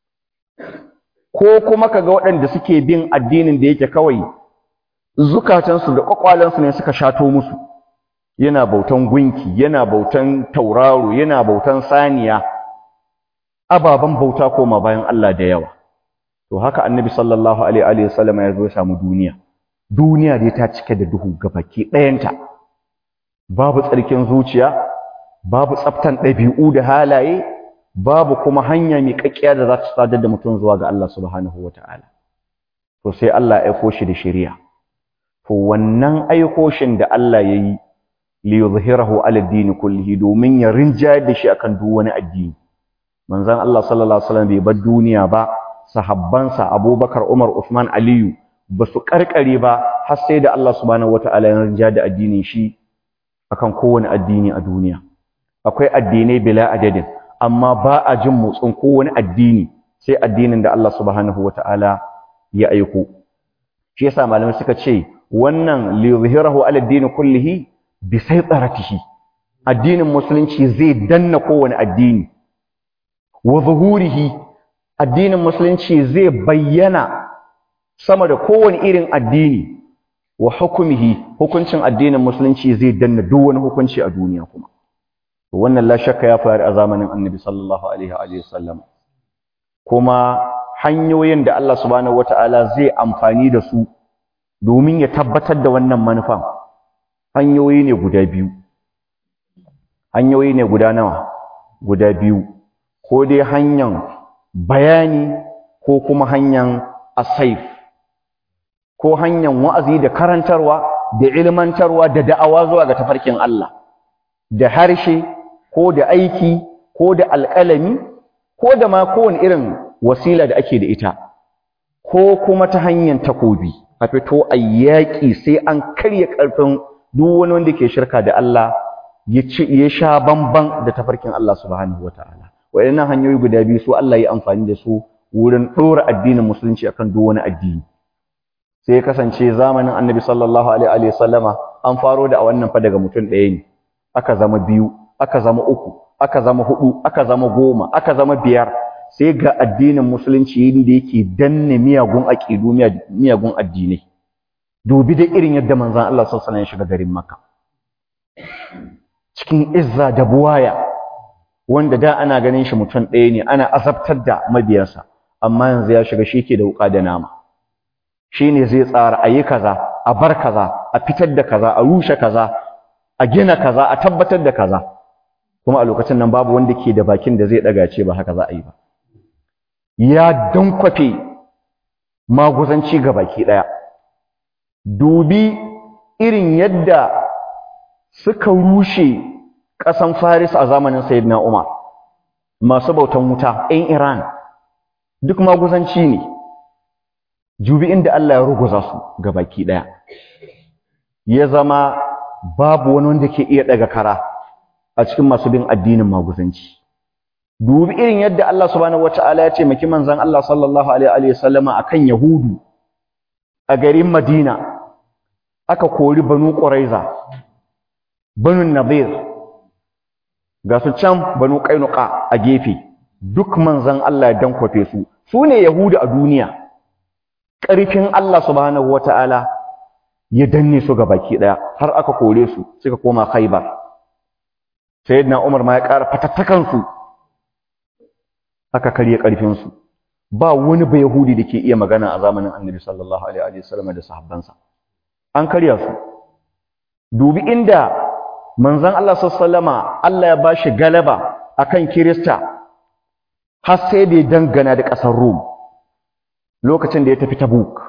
ko kuma kaga waɗanda suke bin addinin da yake kawai zukatansu da ƙwaƙwalansu ne suka shato musu yana bautan gunki yana bautan tauraro yana bautan saniya ababen bauta koma bayan Allah da yawa to haka annabi sallallahu alaihi wa sallam ya zo ya samu duniya duniya dai ta cike da duhu gabaki ɗayanta babu tsarkin zuciya babu tsaftan ɗabi'u da halaye babu kuma hanya mai kakkiya da za ta sadar da mutum zuwa ga Allah subhanahu wata'ala to sai Allah ya aiko shi da shari'a to wannan aiko shin da Allah ya yi li yuzhirahu ala ad-din kullihi domin ya rinjayar da shi akan duk wani addini manzon Allah sallallahu alaihi wasallam bai bar duniya ba sahabbansa Abubakar Umar Uthman Aliyu ba su karkare ba har sai da Allah subhanahu wata'ala ya rinjayar da addinin shi akan kowane addini a duniya akwai addinai bila adadin amma ba a jin motsin kowane addini sai addinin da Allah subhanahu wata'ala ya aiko shi yasa malamai suka ce wannan li yuzhirahu ala ad-din kullihi bi saytaratihi addinin musulunci zai danna kowane addini wa zuhurihi addinin musulunci zai bayyana sama da kowane irin addini wa hukumihi hukuncin addinin musulunci zai danna duk wani hukunci a duniya kuma wannan la shakka ya faru a zamanin annabi sallallahu alaihi wa sallam kuma hanyoyin da Allah subhanahu wataala zai amfani da su domin ya tabbatar da wannan manufan hanyoyi ne guda biyu hanyoyi ne guda nawa guda biyu ko dai hanyar bayani ko kuma hanyar asaif ko hanyar wa'azi da karantarwa da ilmantarwa da da'awa zuwa ga tafarkin Allah da harshe ko da aiki ko da alƙalami ko da ma kowane irin wasila da ake da ita ko kuma ta hanyar takobi a fito a yaƙi sai an karya ƙarfin duk wani wanda ke shirka da Allah ya ci ya sha bamban da tafarkin Allah subhanahu wataala waɗannan hanyoyi guda biyu su Allah ya amfani da su wurin ɗora addinin musulunci akan duk wani addini sai ya kasance zamanin annabi sallallahu alaihi wa sallama an faro da a wannan fa daga mutum ɗaya ne aka zama biyu aka zama uku aka zama hudu aka zama goma aka zama biyar sai ga addinin musulunci da yake danne miyagun aqidu miyagun addinai dubi da irin yadda manzon Allah sallallahu alaihi wasallam ya shiga garin Makka cikin izza da buwaya wanda da ana ganin shi mutum ɗaya ne ana azabtar da mabiyansa amma yanzu ya shiga shi ke da wuka da nama shine zai tsara ayi kaza a bar kaza a fitar da kaza a rushe kaza a gina kaza a tabbatar da kaza kuma a lokacin nan babu wanda ke da bakin da zai daga ce ba haka za a yi ba ya dankwafe maguzanci ga baki daya dubi irin yadda suka rushe ƙasan Faris a zamanin Sayyidina Umar masu bautan wuta 'yan Iran duk maguzanci ne jubi inda Allah ya ruguza su ga baki daya ya zama babu wani wanda ke iya daga kara a cikin masu bin addinin maguzanci dubi irin yadda Allah subhanahu wataala ya ce maki manzon Allah sallallahu alaihi wa sallama akan yahudu a garin Madina aka kori banu Quraiza banu Nadir ga su can banu Qainuqa a gefe duk manzon Allah ya dankwafe su su ne yahudu a duniya ƙarfin Allah subhanahu wataala ya danne su baki daya har aka kore su suka koma Khaibar sayyidina Umar ma ya ƙara fatattakan su aka karye karfin su ba wani ba yahudi da ke iya magana a zamanin Annabi sallallahu alaihi wasallam da sahabbansa an karya su dubi inda manzon Allah sallama Allah ya bashi galaba akan Kirista har sai da ya dangana da ƙasar Rum lokacin da ya tafi Tabuk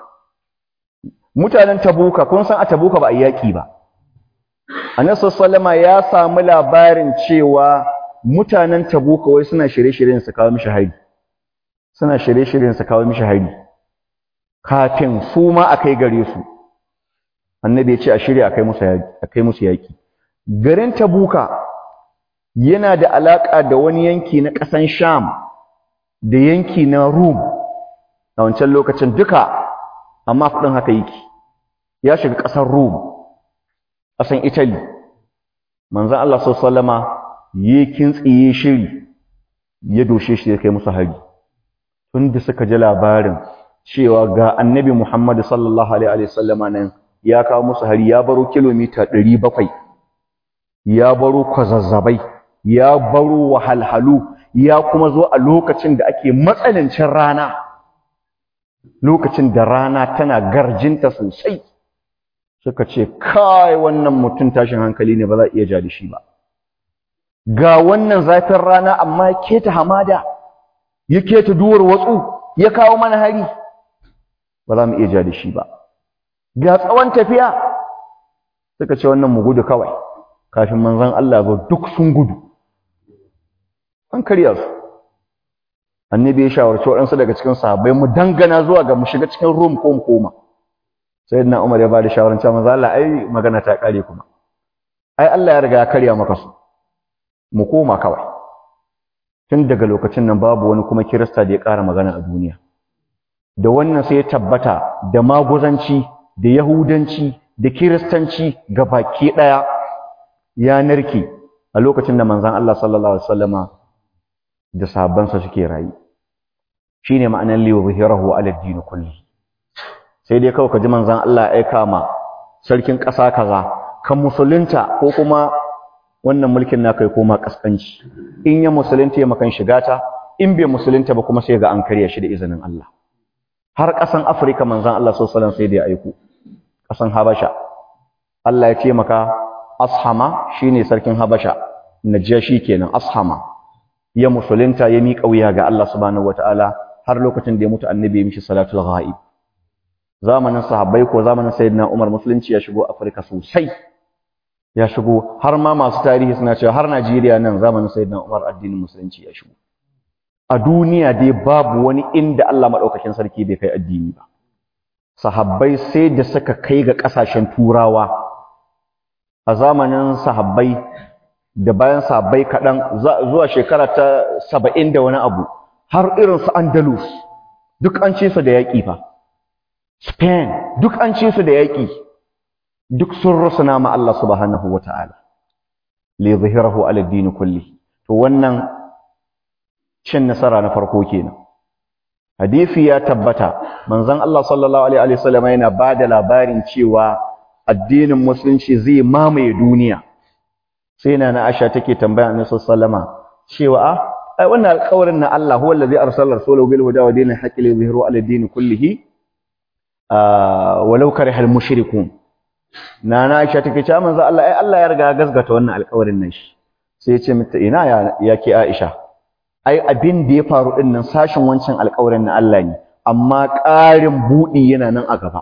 mutanen Tabuka kun san a Tabuka ba a yaki ba Annabi sallama ya samu labarin cewa mutanen Tabuka wai suna shirye-shiryen su kawo mishi hari suna shirye-shiryen su kawo mishi hari kafin su ma akai gare su annabi ya ce a shirya akai musu yaki akai musu yaki garin Tabuka yana da alaka da wani yanki na ƙasan Sham da yanki na Rum a wancan lokacin duka amma kudin haka yake ya shiga ƙasar Rum ƙasan Italy manzon Allah sallallahu alaihi wasallama ya kintsiye shiri ya doshe shi ya kai musu hari tun da suka ji labarin cewa ga annabi Muhammad sallallahu alaihi wasallama nan ya kawo musu hari ya baro kilomita 700 ya baro kwazazzabai ya baro wahalhalu ya kuma zo a lokacin da ake matsanancin rana lokacin da rana tana garjinta sosai suka ce kai wannan mutum tashin hankali ne ba za a iya ja da shi ba ga wannan zafin rana amma ya keta hamada ya keta duwar watsu ya kawo mana hari ba za mu iya ja da shi ba ga tsawon tafiya suka ce wannan mu gudu kawai kafin manzon Allah ba duk sun gudu an karya su annabi ya shawarci waɗansu daga cikin sahabbai mu dangana zuwa ga mu shiga cikin rum ko mu koma sayyidina Umar ya ba da shawaran cewa manzo Allah ai magana ta kare kuma ai Allah ya riga ya karya maka su mu koma kawai tun daga lokacin nan babu wani kuma kirista da ya ƙara magana a duniya da wannan sai ya tabbata da maguzanci da yahudanci da kiristanci ga baki ɗaya ya narke a lokacin da manzon Allah sallallahu alaihi wasallama da sahabbansa suke rayu shine ma'anar li yuzhirahu ala ad-din kulli sai dai kawai ka ji manzon Allah ya aika ma sarkin ƙasa kaza kan musulunta ko kuma wannan mulkin naka ya koma kaskanci in ya musulunta ya makan shiga ta in bai musulunta ba kuma sai ga an karya shi da izinin Allah har ƙasan Afirka manzon Allah sallallahu alaihi wasallam sai da ya aiko ƙasan Habasha Allah ya ce maka Ashama shine sarkin Habasha Najashi kenan Ashama ya musulunta ya miƙa wuya ga Allah subhanahu wataala har lokacin da ya mutu annabi ya mishi salatul ghaib zamanin sahabbai ko zamanin sayyidina Umar musulunci ya shigo Afirka sosai ya shigo har ma masu tarihi suna cewa har Najeriya nan zamanin sayyidina Umar addinin musulunci ya shigo a duniya dai babu wani inda Allah madaukakin sarki bai kai addini ba sahabbai sai da suka kai ga kasashen turawa a zamanin sahabbai da bayan sahabbai kaɗan zuwa shekara ta saba'in da wani abu har irin su Andalus duk an ce su da yaƙi fa Spain duk an ce su da yaƙi duk sun rusuna ma Allah subhanahu wata'ala li zahirahu ala din kulli to wannan cin nasara na farko kenan hadisi ya tabbata manzon Allah sallallahu alaihi wasallam yana bada labarin cewa addinin musulunci zai mamaye duniya sai na na Aisha take tambaya Annabi sallallahu cewa a ai wannan alƙawarin na Allah huwa allazi arsala rasulahu bil huda wa dinil haqqi li yuzhirahu ala din kullihi walau karihal mushrikun nana Aisha take cewa manzo Allah ai Allah ya riga ya gasgata wannan alƙawarin nan shi sai ya ce mata ina ya yake Aisha ai abin da ya faru din nan sashin wancan alƙawarin na Allah ne amma ƙarin budi yana nan a gaba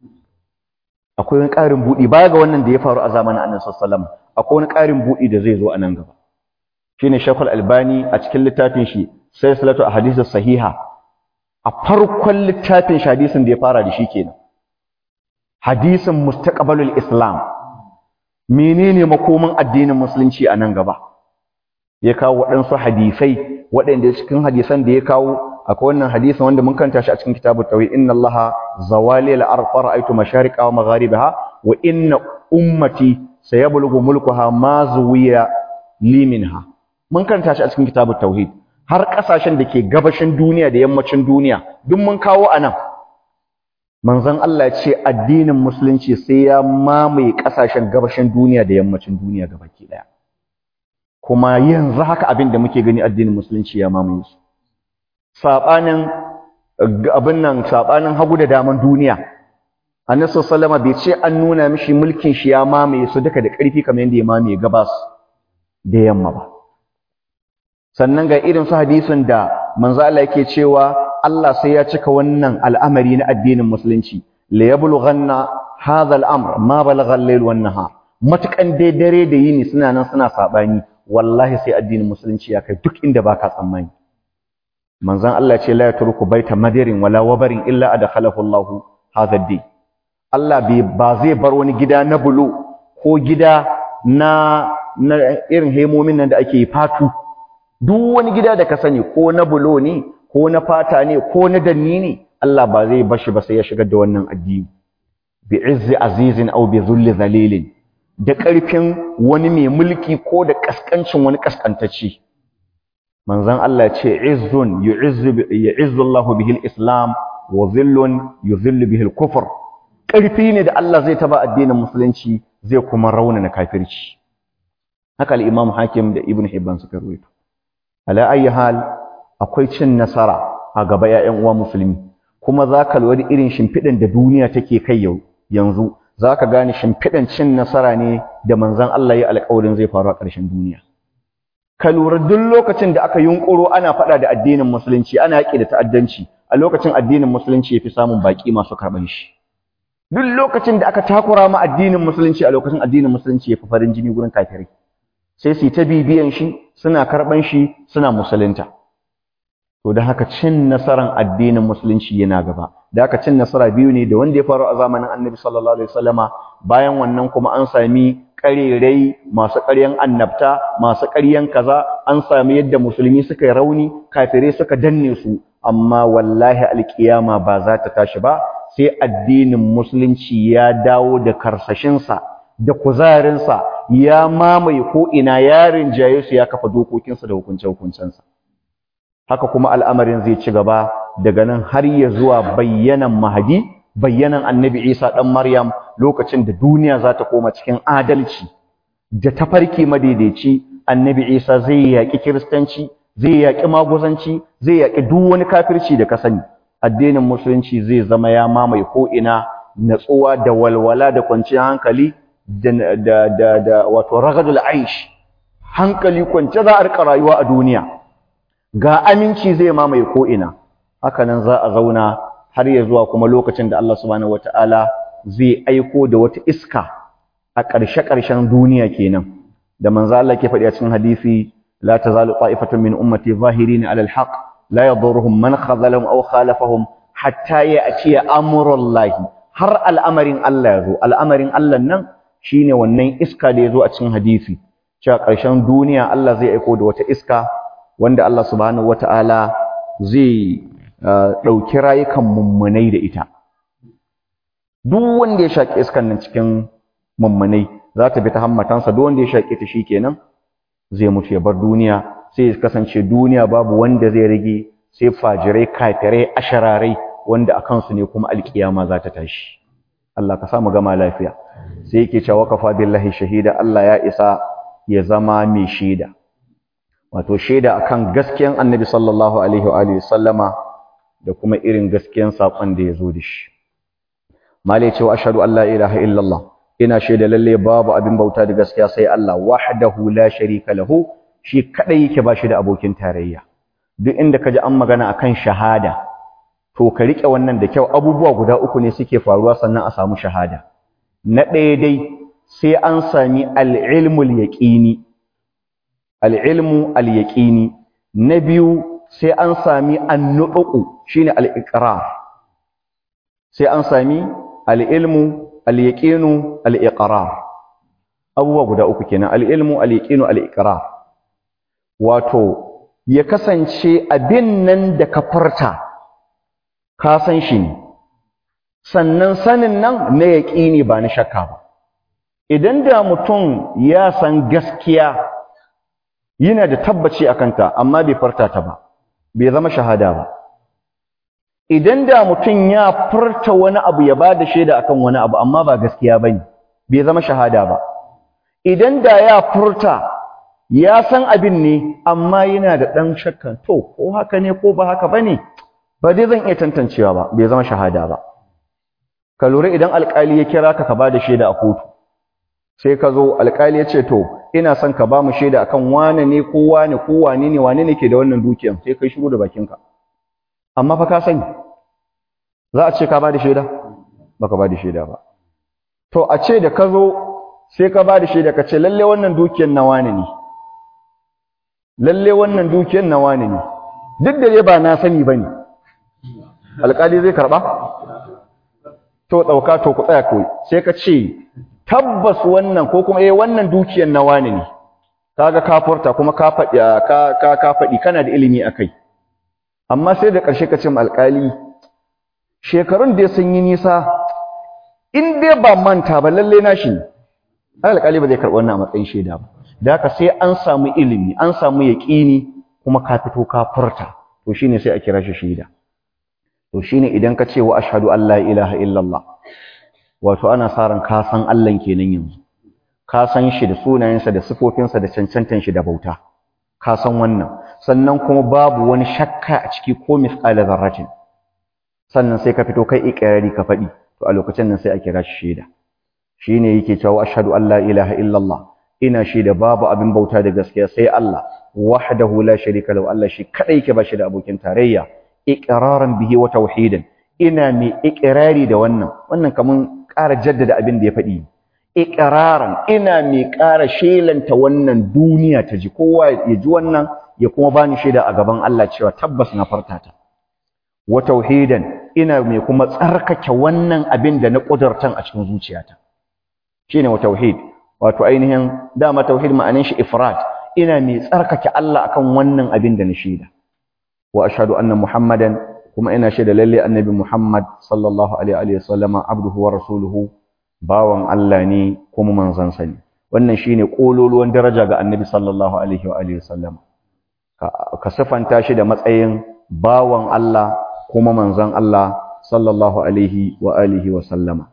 akwai wani ƙarin budi baya ga wannan da ya faru a zamanin Annabi sallallahu alaihi wasallam akwai wani ƙarin budi da zai zo a nan gaba shine Sheikhul Albani a cikin littafin shi sai salatu ahadithus sahiha a farkon littafin shi hadisin da ya fara da shi kenan hadisin mustaqbalul islam menene makoman addinin musulunci a nan gaba ya kawo waɗansu hadisai waɗanda cikin hadisan da ya kawo akwai wannan hadisin wanda mun kanta shi a cikin kitabut tauhid inna allaha zawali al-ard fara'aytu mashariqa wa magharibaha wa inna ummati sayablughu mulkuha ma zuwiya li minha mun kanta shi a cikin kitabut tauhid har ƙasashen da ke gabashin duniya da yammacin duniya duk mun kawo a nan manzon Allah ya ce addinin musulunci sai ya mamaye ƙasashen gabashin duniya da yammacin duniya gabaki ɗaya kuma yanzu haka abin da muke gani addinin musulunci ya mamaye su saɓanin abin nan saɓanin hagu da daman duniya annabi sallama bai ce an nuna mishi mulkin shi ya mamaye su duka da ƙarfi kamar yadda ya mamaye gabas da yamma ba sannan ga irin su hadisin da manzo Allah yake cewa Allah sai ya cika wannan al'amari na addinin musulunci la yablughanna hadha al'amr ma balagha al-layl wan nahar matukan dai dare da yini suna nan suna sabani wallahi sai addinin musulunci ya kai duk inda baka tsammani manzon Allah ce la yatruku baita madirin wala wabarin illa adkhalahu Allah hadha ad-din Allah ba zai bar wani gida na bulo ko gida na na irin hemomin nan da ake fatu duk wani gida da ka sani ko na bulo ne ko na fata ne ko na danni ne Allah ba zai bashi ba sai ya shigar da wannan addini bi izzi azizin aw bi dhulli zalilin da ƙarfin wani mai mulki ko da kaskancin wani kaskantacce manzon Allah ce izzun yu'izzu yu'izzu Allah bihi al-islam wa dhillun yudhillu bihi al-kufr ƙarfi ne da Allah zai taba addinin musulunci zai kuma raunana kafirci haka al-imam hakim da ibn hibban suka ruwaito ala ayi hal akwai cin nasara a gaba ƴaƴan uwa musulmi kuma zaka lura da irin shimfiɗan da duniya take kai yau yanzu zaka gane shimfiɗan cin nasara ne da manzon Allah ya alƙawarin zai faru a ƙarshen duniya ka lura duk lokacin da aka yunkuro ana faɗa da addinin musulunci ana yaƙi da ta'addanci a lokacin addinin musulunci yafi samun baƙi masu karɓan shi duk lokacin da aka takura ma addinin musulunci a lokacin addinin musulunci yafi farin jini gurin kafirai sai su yi ta bibiyan shi suna karɓan shi suna musulunta to da haka cin nasaran addinin musulunci yana gaba da haka cin nasara biyu ne da wanda ya faru a zamanin annabi sallallahu alaihi wasallama bayan wannan kuma an sami ƙarerai masu ƙaryan annabta masu ƙaryan kaza an sami yadda musulmi suka yi rauni kafirai suka danne su amma wallahi alkiyama ba za ta tashi ba sai addinin musulunci ya dawo da karsashinsa da kuzarinsa ya mamaye ko ina ya rinjaye su ya kafa dokokinsa da hukunce-hukuncensa haka kuma al'amarin zai ci gaba daga nan har ya zuwa bayyanan mahadi bayyanan annabi isa ɗan maryam lokacin da duniya za ta koma cikin adalci da tafarki madaidaici annabi isa zai yaƙi kiristanci zai yaƙi maguzanci zai yaƙi duk wani kafirci da ka sani addinin musulunci zai zama ya mamaye ko'ina natsuwa da walwala da kwanciyar hankali da da da wato ragadul aish hankali kwance za a rika rayuwa a duniya ga aminci zai mamaye ko ina haka nan za a zauna har ya zuwa kuma lokacin da Allah subhanahu wataala zai aiko da wata iska a ƙarshe-ƙarshen duniya kenan da manzo Allah ke faɗi a cikin hadisi la tazalu ta'ifatun min ummati zahirin 'ala al-haq la yadurruhum man khazalahum aw khalafahum hatta ya'tiya amrullahi har al'amarin Allah ya zo al'amarin Allah nan shine wannan iska da ya zo a cikin hadisi cewa ƙarshen duniya Allah zai aiko da wata iska wanda Allah subhanahu wata'ala zai ɗauki rayukan mummunai da ita duk wanda ya shaƙi iskan nan cikin mummunai za ta bi ta hammatansa duk wanda ya shaƙi ta shikenan zai mutu ya bar duniya sai ya kasance duniya babu wanda zai rage sai fajirai kafirai ashararai wanda a kansu ne kuma alƙiyama za ta tashi Allah ka samu gama lafiya sai yake cewa kafa billahi shahida Allah ya isa ya zama mai shaida wato shaida akan gaskiyan Annabi sallallahu alaihi wa alihi sallama da kuma irin gaskiyan sakon da ya zo da shi malai cewa ashhadu an la ilaha illallah ina shaida lalle babu abin bauta da gaskiya sai Allah wahdahu la sharika lahu shi kadai yake ba shi da abokin tarayya duk inda kaji an magana akan shahada to ka rike wannan da kyau abubuwa guda uku ne suke faruwa sannan a samu shahada na ɗaya dai sai an sami al-ilmul yaqini al-ilmu al-yaqini na biyu sai an sami an-nuqu shine al-iqrar sai an sami al-ilmu al-yaqinu al-iqrar abubuwa guda uku kenan al-ilmu al-yaqinu al-iqrar wato ya kasance abin nan da ka farta ka san shi ne sannan sanin nan na yaqini ba na shakka ba idan da mutum ya san gaskiya yana da tabbaci akan ta amma bai farta ta ba bai zama shahada ba idan da mutum ya furta wani abu ya bada shaida akan wani abu amma ba gaskiya bane bai zama shahada ba idan da ya furta ya san abin ne amma yana da dan shakka to ko haka ne ko ba haka bane ba dai zan iya tantancewa ba bai zama shahada ba ka lura idan alƙali ya kira ka ka bada shaida a kotu sai ka zo alƙali ya ce to ina son ka ba mu shaida akan wane ne ko wane ko wane ne wane ne ke da wannan dukiyan sai kai shiru da bakinka amma fa ka sani za a ce ka bada shaida baka bada shaida ba to a ce da ka zo sai ka bada shaida ka ce lalle wannan dukiyan na wane ne lalle wannan dukiyan na wane ne duk da dai ba na sani bane alƙali zai karba to dauka to ku tsaya koyi sai ka ce tabbas wannan ko kuma eh wannan dukiyar na wani ne kaga ka furta kuma ka faɗi ka ka ka faɗi kana da ilimi akai amma sai da ƙarshe ka ce ma alƙali shekarun da sun yi nisa in dai ba manta ba lalle na shi alƙali ba zai karɓi wannan a matsayin shaida ba da haka sai an samu ilimi an samu yaƙini kuma ka fito ka furta to shine sai a kira shi shaida to shine idan ka ce wa ashhadu an la ilaha illallah wato ana sa ran ka san Allah kenan yanzu ka san shi da sunayensa da sifofinsa da cancantan shi da bauta ka san wannan sannan kuma babu wani shakka a ciki ko misqala zarratin sannan sai ka fito kai ikrari ka faɗi to a lokacin nan sai a kira shi shaida shine yake cewa ashhadu an la ilaha illallah ina shaida babu abin bauta da gaskiya sai Allah wahdahu la sharika lahu Allah shi kadai yake ba shi da abokin tarayya iqraran bihi wa tauhidan ina mai iqrari da wannan wannan kaman ƙara jaddada abin da ya faɗi iqraran ina mai ƙara shelanta wannan duniya ta ji kowa ya ji wannan ya kuma bani shaida a gaban Allah cewa tabbas na farta ta wa tauhidan ina mai kuma tsarkake wannan abin da na kudurtan a cikin zuciyata shine wa tauhid wato ainihin dama tauhid ma'anin shi ifrad ina mai tsarkake Allah akan wannan abin da na shaida wa ashhadu anna muhammadan kuma ina shaida lalle annabi muhammad sallallahu alaihi wa sallama abduhu wa rasuluhu bawan Allah ne kuma manzon sa ne wannan shine kololuwan daraja ga annabi sallallahu alaihi wa alihi sallama ka sifanta shi da matsayin bawan Allah kuma manzon Allah sallallahu alaihi wa alihi wa sallama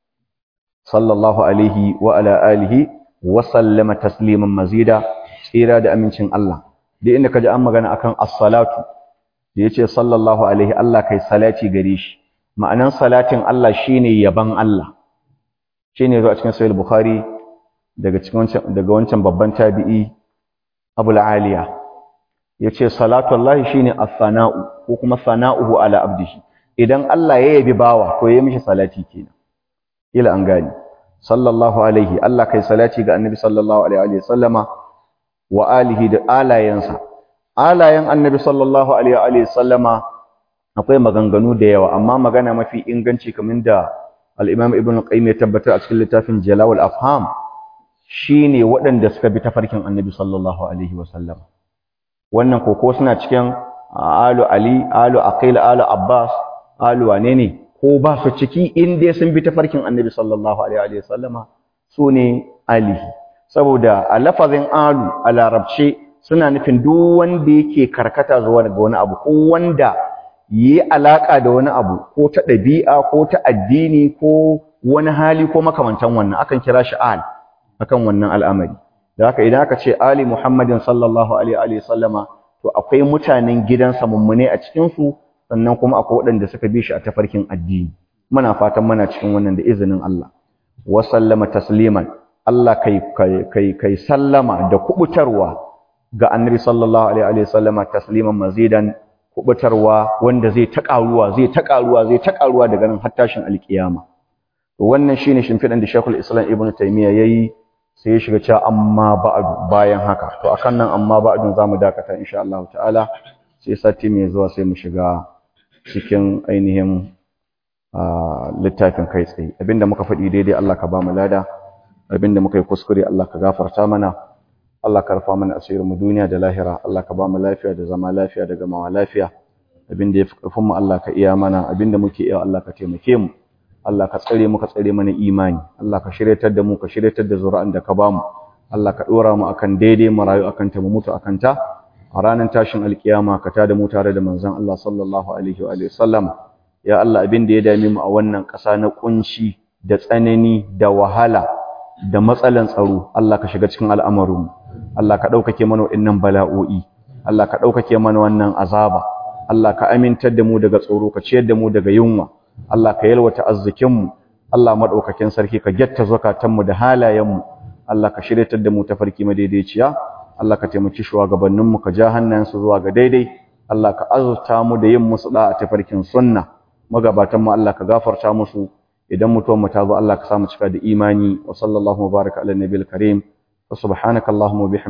sallallahu alaihi wa ala alihi wa sallama tasliman mazida tsira da amincin Allah duk inda kaji an magana akan as-salatu da yace sallallahu alaihi Allah kai salati gare shi ma'anan salatin Allah shine yaban Allah shine zo a cikin sahih bukhari daga cikin wancan daga wancan babban tabi'i Abu al-Aliya yace salatu Allah shine as-sana'u ko kuma sana'uhu ala abdihi idan Allah ya yabi bawa to yayi mishi salati kenan ila an gani sallallahu alaihi Allah kai salati ga annabi sallallahu alaihi wa sallama wa alihi da alayansa alayan annabi sallallahu alaihi wa sallama akwai maganganu da yawa amma magana mafi inganci kamar da al-Imam Ibn Qayyim ya tabbatar a cikin littafin Jalal al-Afham shine waɗanda suka bi tafarkin annabi sallallahu alaihi wa sallam wannan koko suna cikin alu Ali alu Aqil alu Abbas alu wane ne ko ba su ciki in dai sun bi tafarkin annabi sallallahu alaihi wa sallama su ne alihi saboda a lafazin alu a larabce suna nufin duk wanda yake karkata zuwa ga wani abu ko wanda yi alaka da wani abu ko ta ɗabi'a ko ta addini ko wani hali ko makamantan wannan akan kira shi al akan wannan al'amari da haka idan aka ce ali muhammadin sallallahu alaihi wa sallama to akwai mutanen gidansa mummune a cikin su sannan kuma akwai waɗanda suka bi shi a tafarkin addini muna fatan muna cikin wannan da izinin Allah wa sallama tasliman Allah kai kai kai sallama da kubutarwa ga annabi sallallahu alaihi wa sallama tasliman mazidan kubutarwa wanda zai ta karuwa zai ta karuwa zai ta karuwa daga nan har tashin alkiyama to wannan shine shimfidan da Sheikhul Islam Ibn Taymiyyah yayi sai ya shiga cewa amma ba'du bayan haka to akan nan amma ba'dun zamu dakata insha Allah ta'ala sai sati mai zuwa sai mu shiga cikin ainihin littafin kai tsaye abinda muka faɗi daidai Allah ka ba mu lada abinda muka yi kuskure Allah ka gafarta mana Allah ka rufa mana asirin mu duniya da lahira Allah ka ba mu lafiya da zama lafiya da gamawa lafiya abinda ya fi ƙarfin mu Allah ka iya mana abinda muke iya Allah ka taimake mu Allah ka tsare mu ka tsare mana imani Allah ka shiryatar da mu ka shiryatar da zuri'an da ka ba mu Allah ka ɗora mu akan daidai mu rayu akan ta mu mutu akan ta a ranar tashin alkiyama ka tada mu tare da manzon Allah sallallahu alaihi wa sallam ya Allah abin da ya dame mu a wannan ƙasa na kunci da tsanani da wahala da matsalan tsaro Allah ka shiga cikin al'amarin Allah ka ɗaukake mana waɗannan bala'o'i Allah ka ɗaukake mana wannan azaba Allah ka amintar da mu daga tsoro ka ciyar da mu daga yunwa Allah ka yalwata arzikin mu Allah madaukakin sarki ka gyatta zakatanmu da halayenmu Allah ka shiryatar da mu tafarki madaidaiciya Allah ka taimaki shugabanninmu ka ja hannayensu zuwa ga daidai Allah ka azurta mu da yin musu da a tafarkin sunna magabatan mu Allah ka gafarta musu idan mutuwar mu ta zo Allah ka sa mu cika da imani wa sallallahu baraka ala nabiyil karim wa subhanakallahumma wa